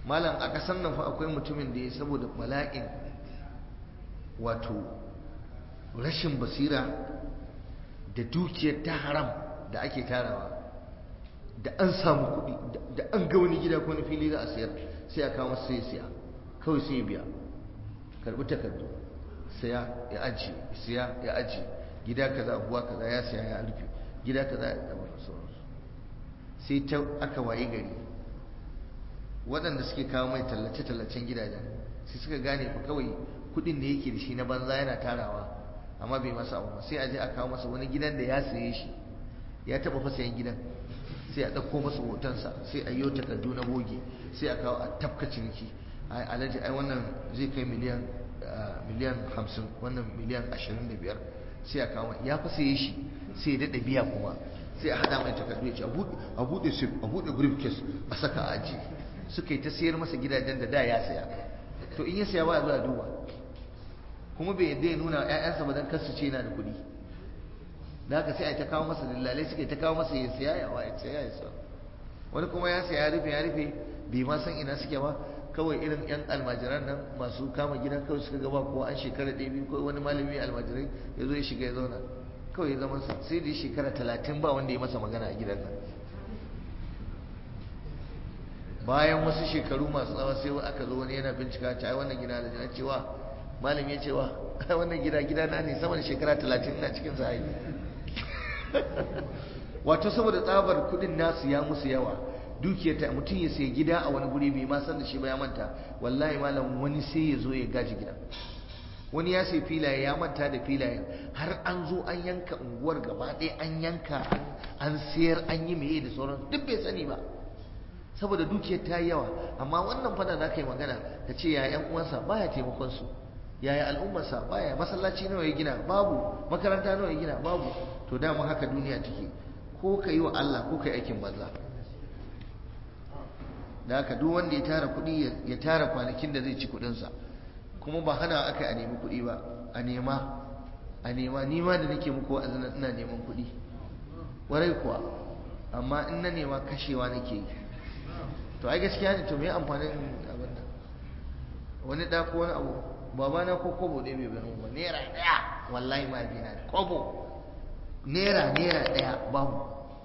malam a ƙasar nan fa akwai mutumin da ya saboda bala'in wato rashin basira da dukiyar ta haram da ake tarawa da an samu kuɗi da an ga wani gida ko wani fili za a sayar sai a kawo masa sai siya kawai sai biya karbi takardu saya ya aji siya ya aji gida kaza buwa kaza ya siya ya rufe gida kaza ya zama sauransu sai ta aka waye gari waɗanda suke kawo mai tallace-tallacen gidajen sai suka gane fa kawai kuɗin da yake da shi na banza yana tarawa amma bai masa abu sai a je a kawo masa wani gidan da ya saye shi ya taɓa fa sayan gidan sai a ɗauko masa hotonsa sai a yi takardu na boge sai a kawo a tafka ciniki ai alhaji ai wannan zai kai miliyan miliyan hamsin wannan miliyan ashirin da biyar sai a kawo ya fa saye shi sai ya daɗa biya kuma sai a haɗa mai takardu ya ce a buɗe sif a buɗe briefcase a saka a aji suka yi ta sayar masa gidajen da da ya saya to in ya saya ba zuwa duba kuma bai yadda ya nuna ‘ya'yansa ba don kasu ce yana da kuɗi da haka sai a ta kawo masa dillalai suke ta kawo masa ya siya ya wa ya siya ya siya wani kuma ya siya ya rufe ya rufe bai ma san ina suke ba kawai irin yan almajiran nan masu kama gida kawai suka gaba ko an shekara ɗaya biyu ko wani malami almajirai ya zo ya shiga ya zauna kawai ya zama sai da shekara talatin ba wanda ya masa magana a gidan nan bayan wasu shekaru masu tsawa sai aka zo wani yana bincika ta ai wannan gida da jina cewa malam ya cewa ai wannan gida gida na ne sama da shekara talatin ina cikin sa wato saboda tsabar kudin nasu ya musu yawa dukiyar ta mutum ya sai gida a wani guri bai ma san da shi ba ya manta wallahi malam wani sai ya zo ya gaji gida wani ya sai filaye ya manta da filayen har an zo an yanka unguwar gaba ɗaya an yanka an sayar an yi meye da sauran duk bai sani ba saboda dukiyar ta yi yawa amma wannan fada za ka yi magana ka ce ya yan uwansa baya taimakon su yaya al'ummarsa baya masallaci nawa ya gina babu makaranta nawa ya gina babu to dama haka duniya take ko ka yi wa Allah ko ka yi aikin banza da haka duk wanda ya tara kuɗi ya tara kwanakin da zai ci kuɗinsa kuma ba hana aka a nemi kuɗi ba a nema a nema ni ma da nake muku wa'azin ina neman kuɗi warai kuwa amma in na nema kashewa nake yi to ai gaskiya ne to me amfanin abin nan wani da ko wani abu baba na ko kobo ne bai bani ba naira daya wallahi ma bi na kobo naira naira daya babu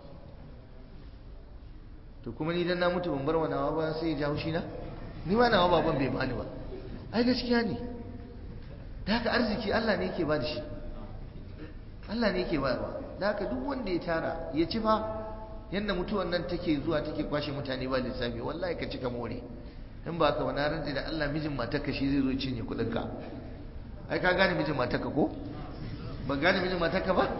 to kuma ni dan na mutu ban bar wa nawa ba sai ya ji haushi na ni ma nawa baban bai bani ba ai gaskiya ne da haka arziki Allah ne yake ba da shi Allah ne yake bayarwa da haka duk wanda ya tara ya ci fa yadda mutuwan nan take zuwa take kwashe mutane ba lissafi wallahi ka cika more in ba ka wani rantsi da Allah mijin matarka shi zai zo cinye kudin ka ai ka gane mijin matarka ko ba gane mijin matarka ba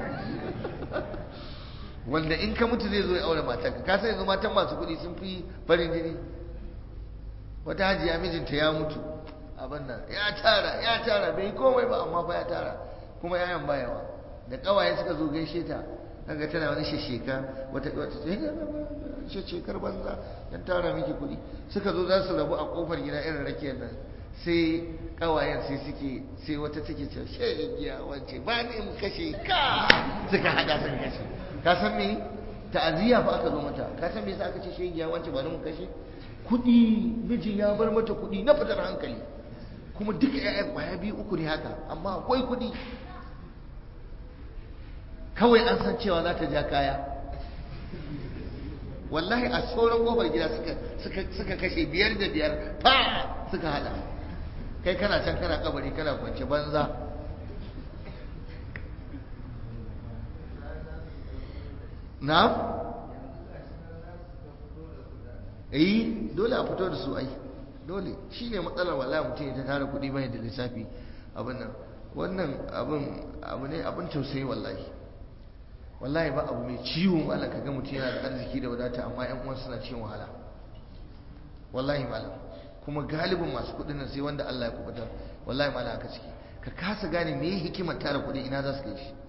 wanda in ka mutu zai zo ya aure matarka ka sai yanzu matan masu kuɗi sun fi farin jini wata hajiya mijinta ya mutu abin nan ya tara ya tara bai komai ba amma fa ya tara kuma yayan bayawa da kawaye suka zo gaishe ta kaga tana wani shesheka wata wata sheshekar banza dan tara miki kuɗi suka zo za su rabu a kofar gida irin rakiyar nan sai kawayen sai suke sai wata take cewa shegiya wance ba ni in kashe ka suka hada sun kashe ka san me ta'aziyya fa aka zo mata ka san me yasa aka ce shegiya wance ba ni mu kashe kuɗi mijin ya bar mata kuɗi na fitar hankali kuma duka ƴaƴan kwaya biyu uku ne haka amma akwai kuɗi kawai an san cewa za ta ja kaya wallahi a sauran kofar gida suka kashe biyar da biyar fa suka hada kai kana can kana kabari kana kwance banza na? eh dole a fito da su ai dole shi ne matsalar wallahi mutum ya ta tara kuɗi bai da lissafi abin nan wannan abin abu ne abin tausayi wallahi wallahi ba abu mai ciwo malam kaga mutum yana da arziki da wadata amma ƴan uwan suna cikin wahala wallahi malam kuma galibin masu kuɗin nan sai wanda Allah ya kubutar wallahi malam haka ciki ka kasa gane me hikimar tara kuɗi ina za su kai shi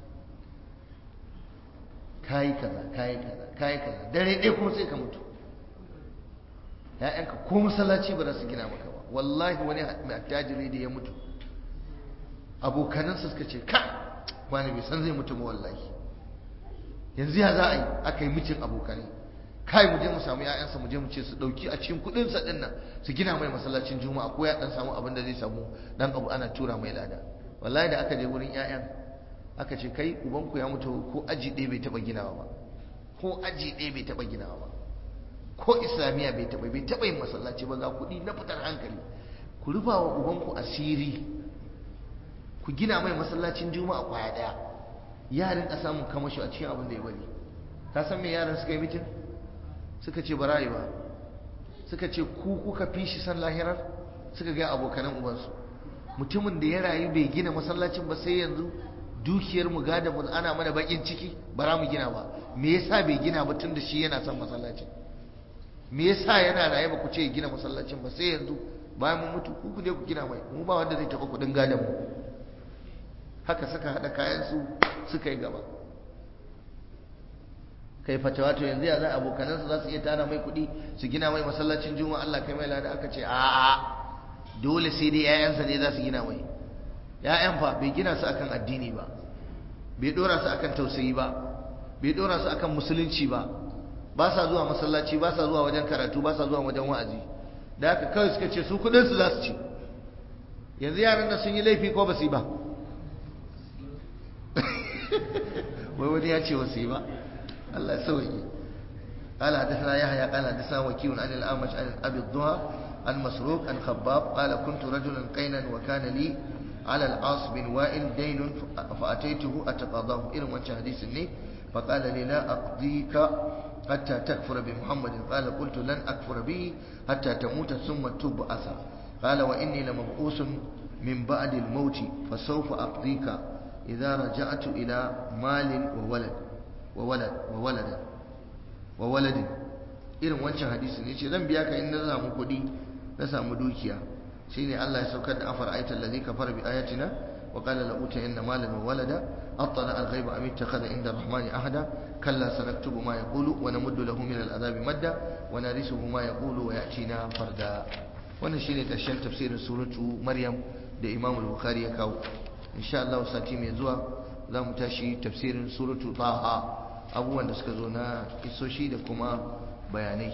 kayi kaza kayi kaza kayi kaza dare ɗaya kuma sai ka mutu ‘ya'yanka ko masallaci ba za su gina maka ba wallahi wani mai attajiri da ya mutu abokanansa suka ce ka wani bai san zai mutu ba wallahi yanzu ya za a yi aka yi mitin abokanai kai mu je mu samu ƴaƴansa mu je mu ce su dauki a cikin kudin sa din nan su gina mai masallacin juma'a ko ya dan samu abin da zai samu dan abu ana tura mai lada wallahi da aka je wurin ƴaƴan aka ce kai ubanku ya mutu ko aji ɗaya bai taɓa ginawa ba ko aji ɗaya bai taɓa ginawa ba ko islamiyya bai taɓa bai taɓa yin masallaci ba ga kuɗi na fitar hankali ku rufa wa ubanku asiri ku gina mai masallacin juma'a kwaya ɗaya yaran ka samun kamashi a cikin abin da ya bari ka san me yaran suka yi mitin suka ce bara ba suka ce ku kuka fi shi san lahirar suka ga abokanan ubansu mutumin da ya rayu bai gina masallacin ba sai yanzu dukiyar mu gada mu ana mana bakin ciki bara mu gina ba me yasa bai gina ba tun da shi yana son masallacin me yasa yana raye ba ku ce gina masallacin ba sai yanzu bayan mun mutu ku ku je ku gina mai mu ba wanda zai taba kudin gadan mu haka suka hada kayan su suka yi gaba kai fatawa to yanzu ya za abokanan su za su iya tara mai kudi su gina mai masallacin juma'a Allah kai mai lada aka ce a'a dole sai dai 'ya'yansa ne za su gina mai ‘ya'yan fa bai gina su akan addini ba bai dora su akan tausayi ba bai dora su akan musulunci ba ba sa zuwa masallaci ba sa zuwa wajen karatu ba sa zuwa wajen wa'azi da haka kawai suka ce su kudin su za su ci yanzu yaran nan sun yi laifi ko ba su yi ba wai wani ya ce wasu yi ba Allah ya sauke قال حدثنا يحيى قال حدثنا وكيع عن الأعمش عن أبي الضحى عن مسروق عن خباب قال كنت رجلا قينا وكان لي على العاص بن وائل دين فأتيته أتقاضاه إلى وجه حديث الني فقال لي لا أقضيك حتى تكفر بمحمد قال قلت لن أكفر به حتى تموت ثم تبعث قال وإني لمبعوث من بعد الموت فسوف أقضيك إذا رجعت إلى مال وولد وولد وولد وولد irin wancan hadisin yace zan biya ka in na samu kuɗi na samu dukiya shine Allah ya saukar da afar ayatul ladhi kafara bi ayatina wa qala la utayanna malan wa walada attala al ghaiba am ittakhadha inda rahmani ahada kalla sanaktubu ma yaqulu wa namuddu lahu min al adhabi madda wa narisuhu ma yaqulu wa ya'tina farda wannan shine karshen tafsirin suratu maryam da imam al-bukhari ya kawo insha Allah sati mai zuwa za mu tashi tafsirin suratu taha abubuwan da suka zo na isoshi da kuma bayanai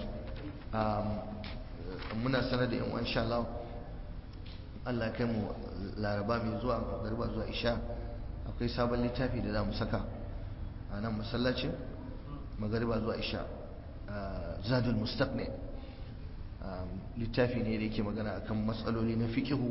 muna sanar da yan insha Allah Allah kai mu laraba mai zuwa garba zuwa isha akwai sabon littafi da za mu saka a nan masallacin magariba zuwa isha zadul mustaqni littafi ne da yake magana akan matsaloli na fikihu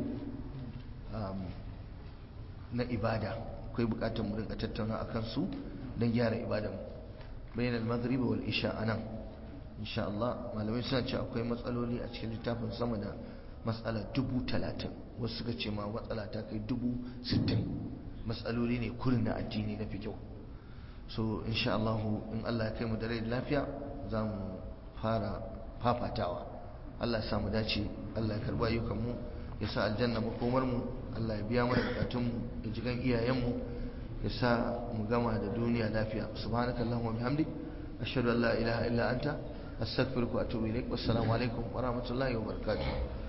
na ibada akwai bukatar mu rinka tattauna akan su don gyara ibadan bayan al-maghrib wal isha anan insha Allah malamai suna ce akwai matsaloli a cikin littafin sama da matsala dubu talatin wasu suka ce ma matsala ta kai dubu sittin matsaloli ne kurin na addini na fi kyau so insha Allah in Allah ya kai mu da rai da lafiya za mu fara fafatawa Allah ya samu dace Allah ya karba ayyukan mu ya sa aljanna makomar mu Allah ya biya mana bukatun mu ya ji gan iyayen mu ya sa mu gama da duniya lafiya subhanakallahumma bihamdik ashhadu an la ilaha illa anta astaghfiruka wa atubu ilaik wassalamu alaikum wa rahmatullahi wa barakatuh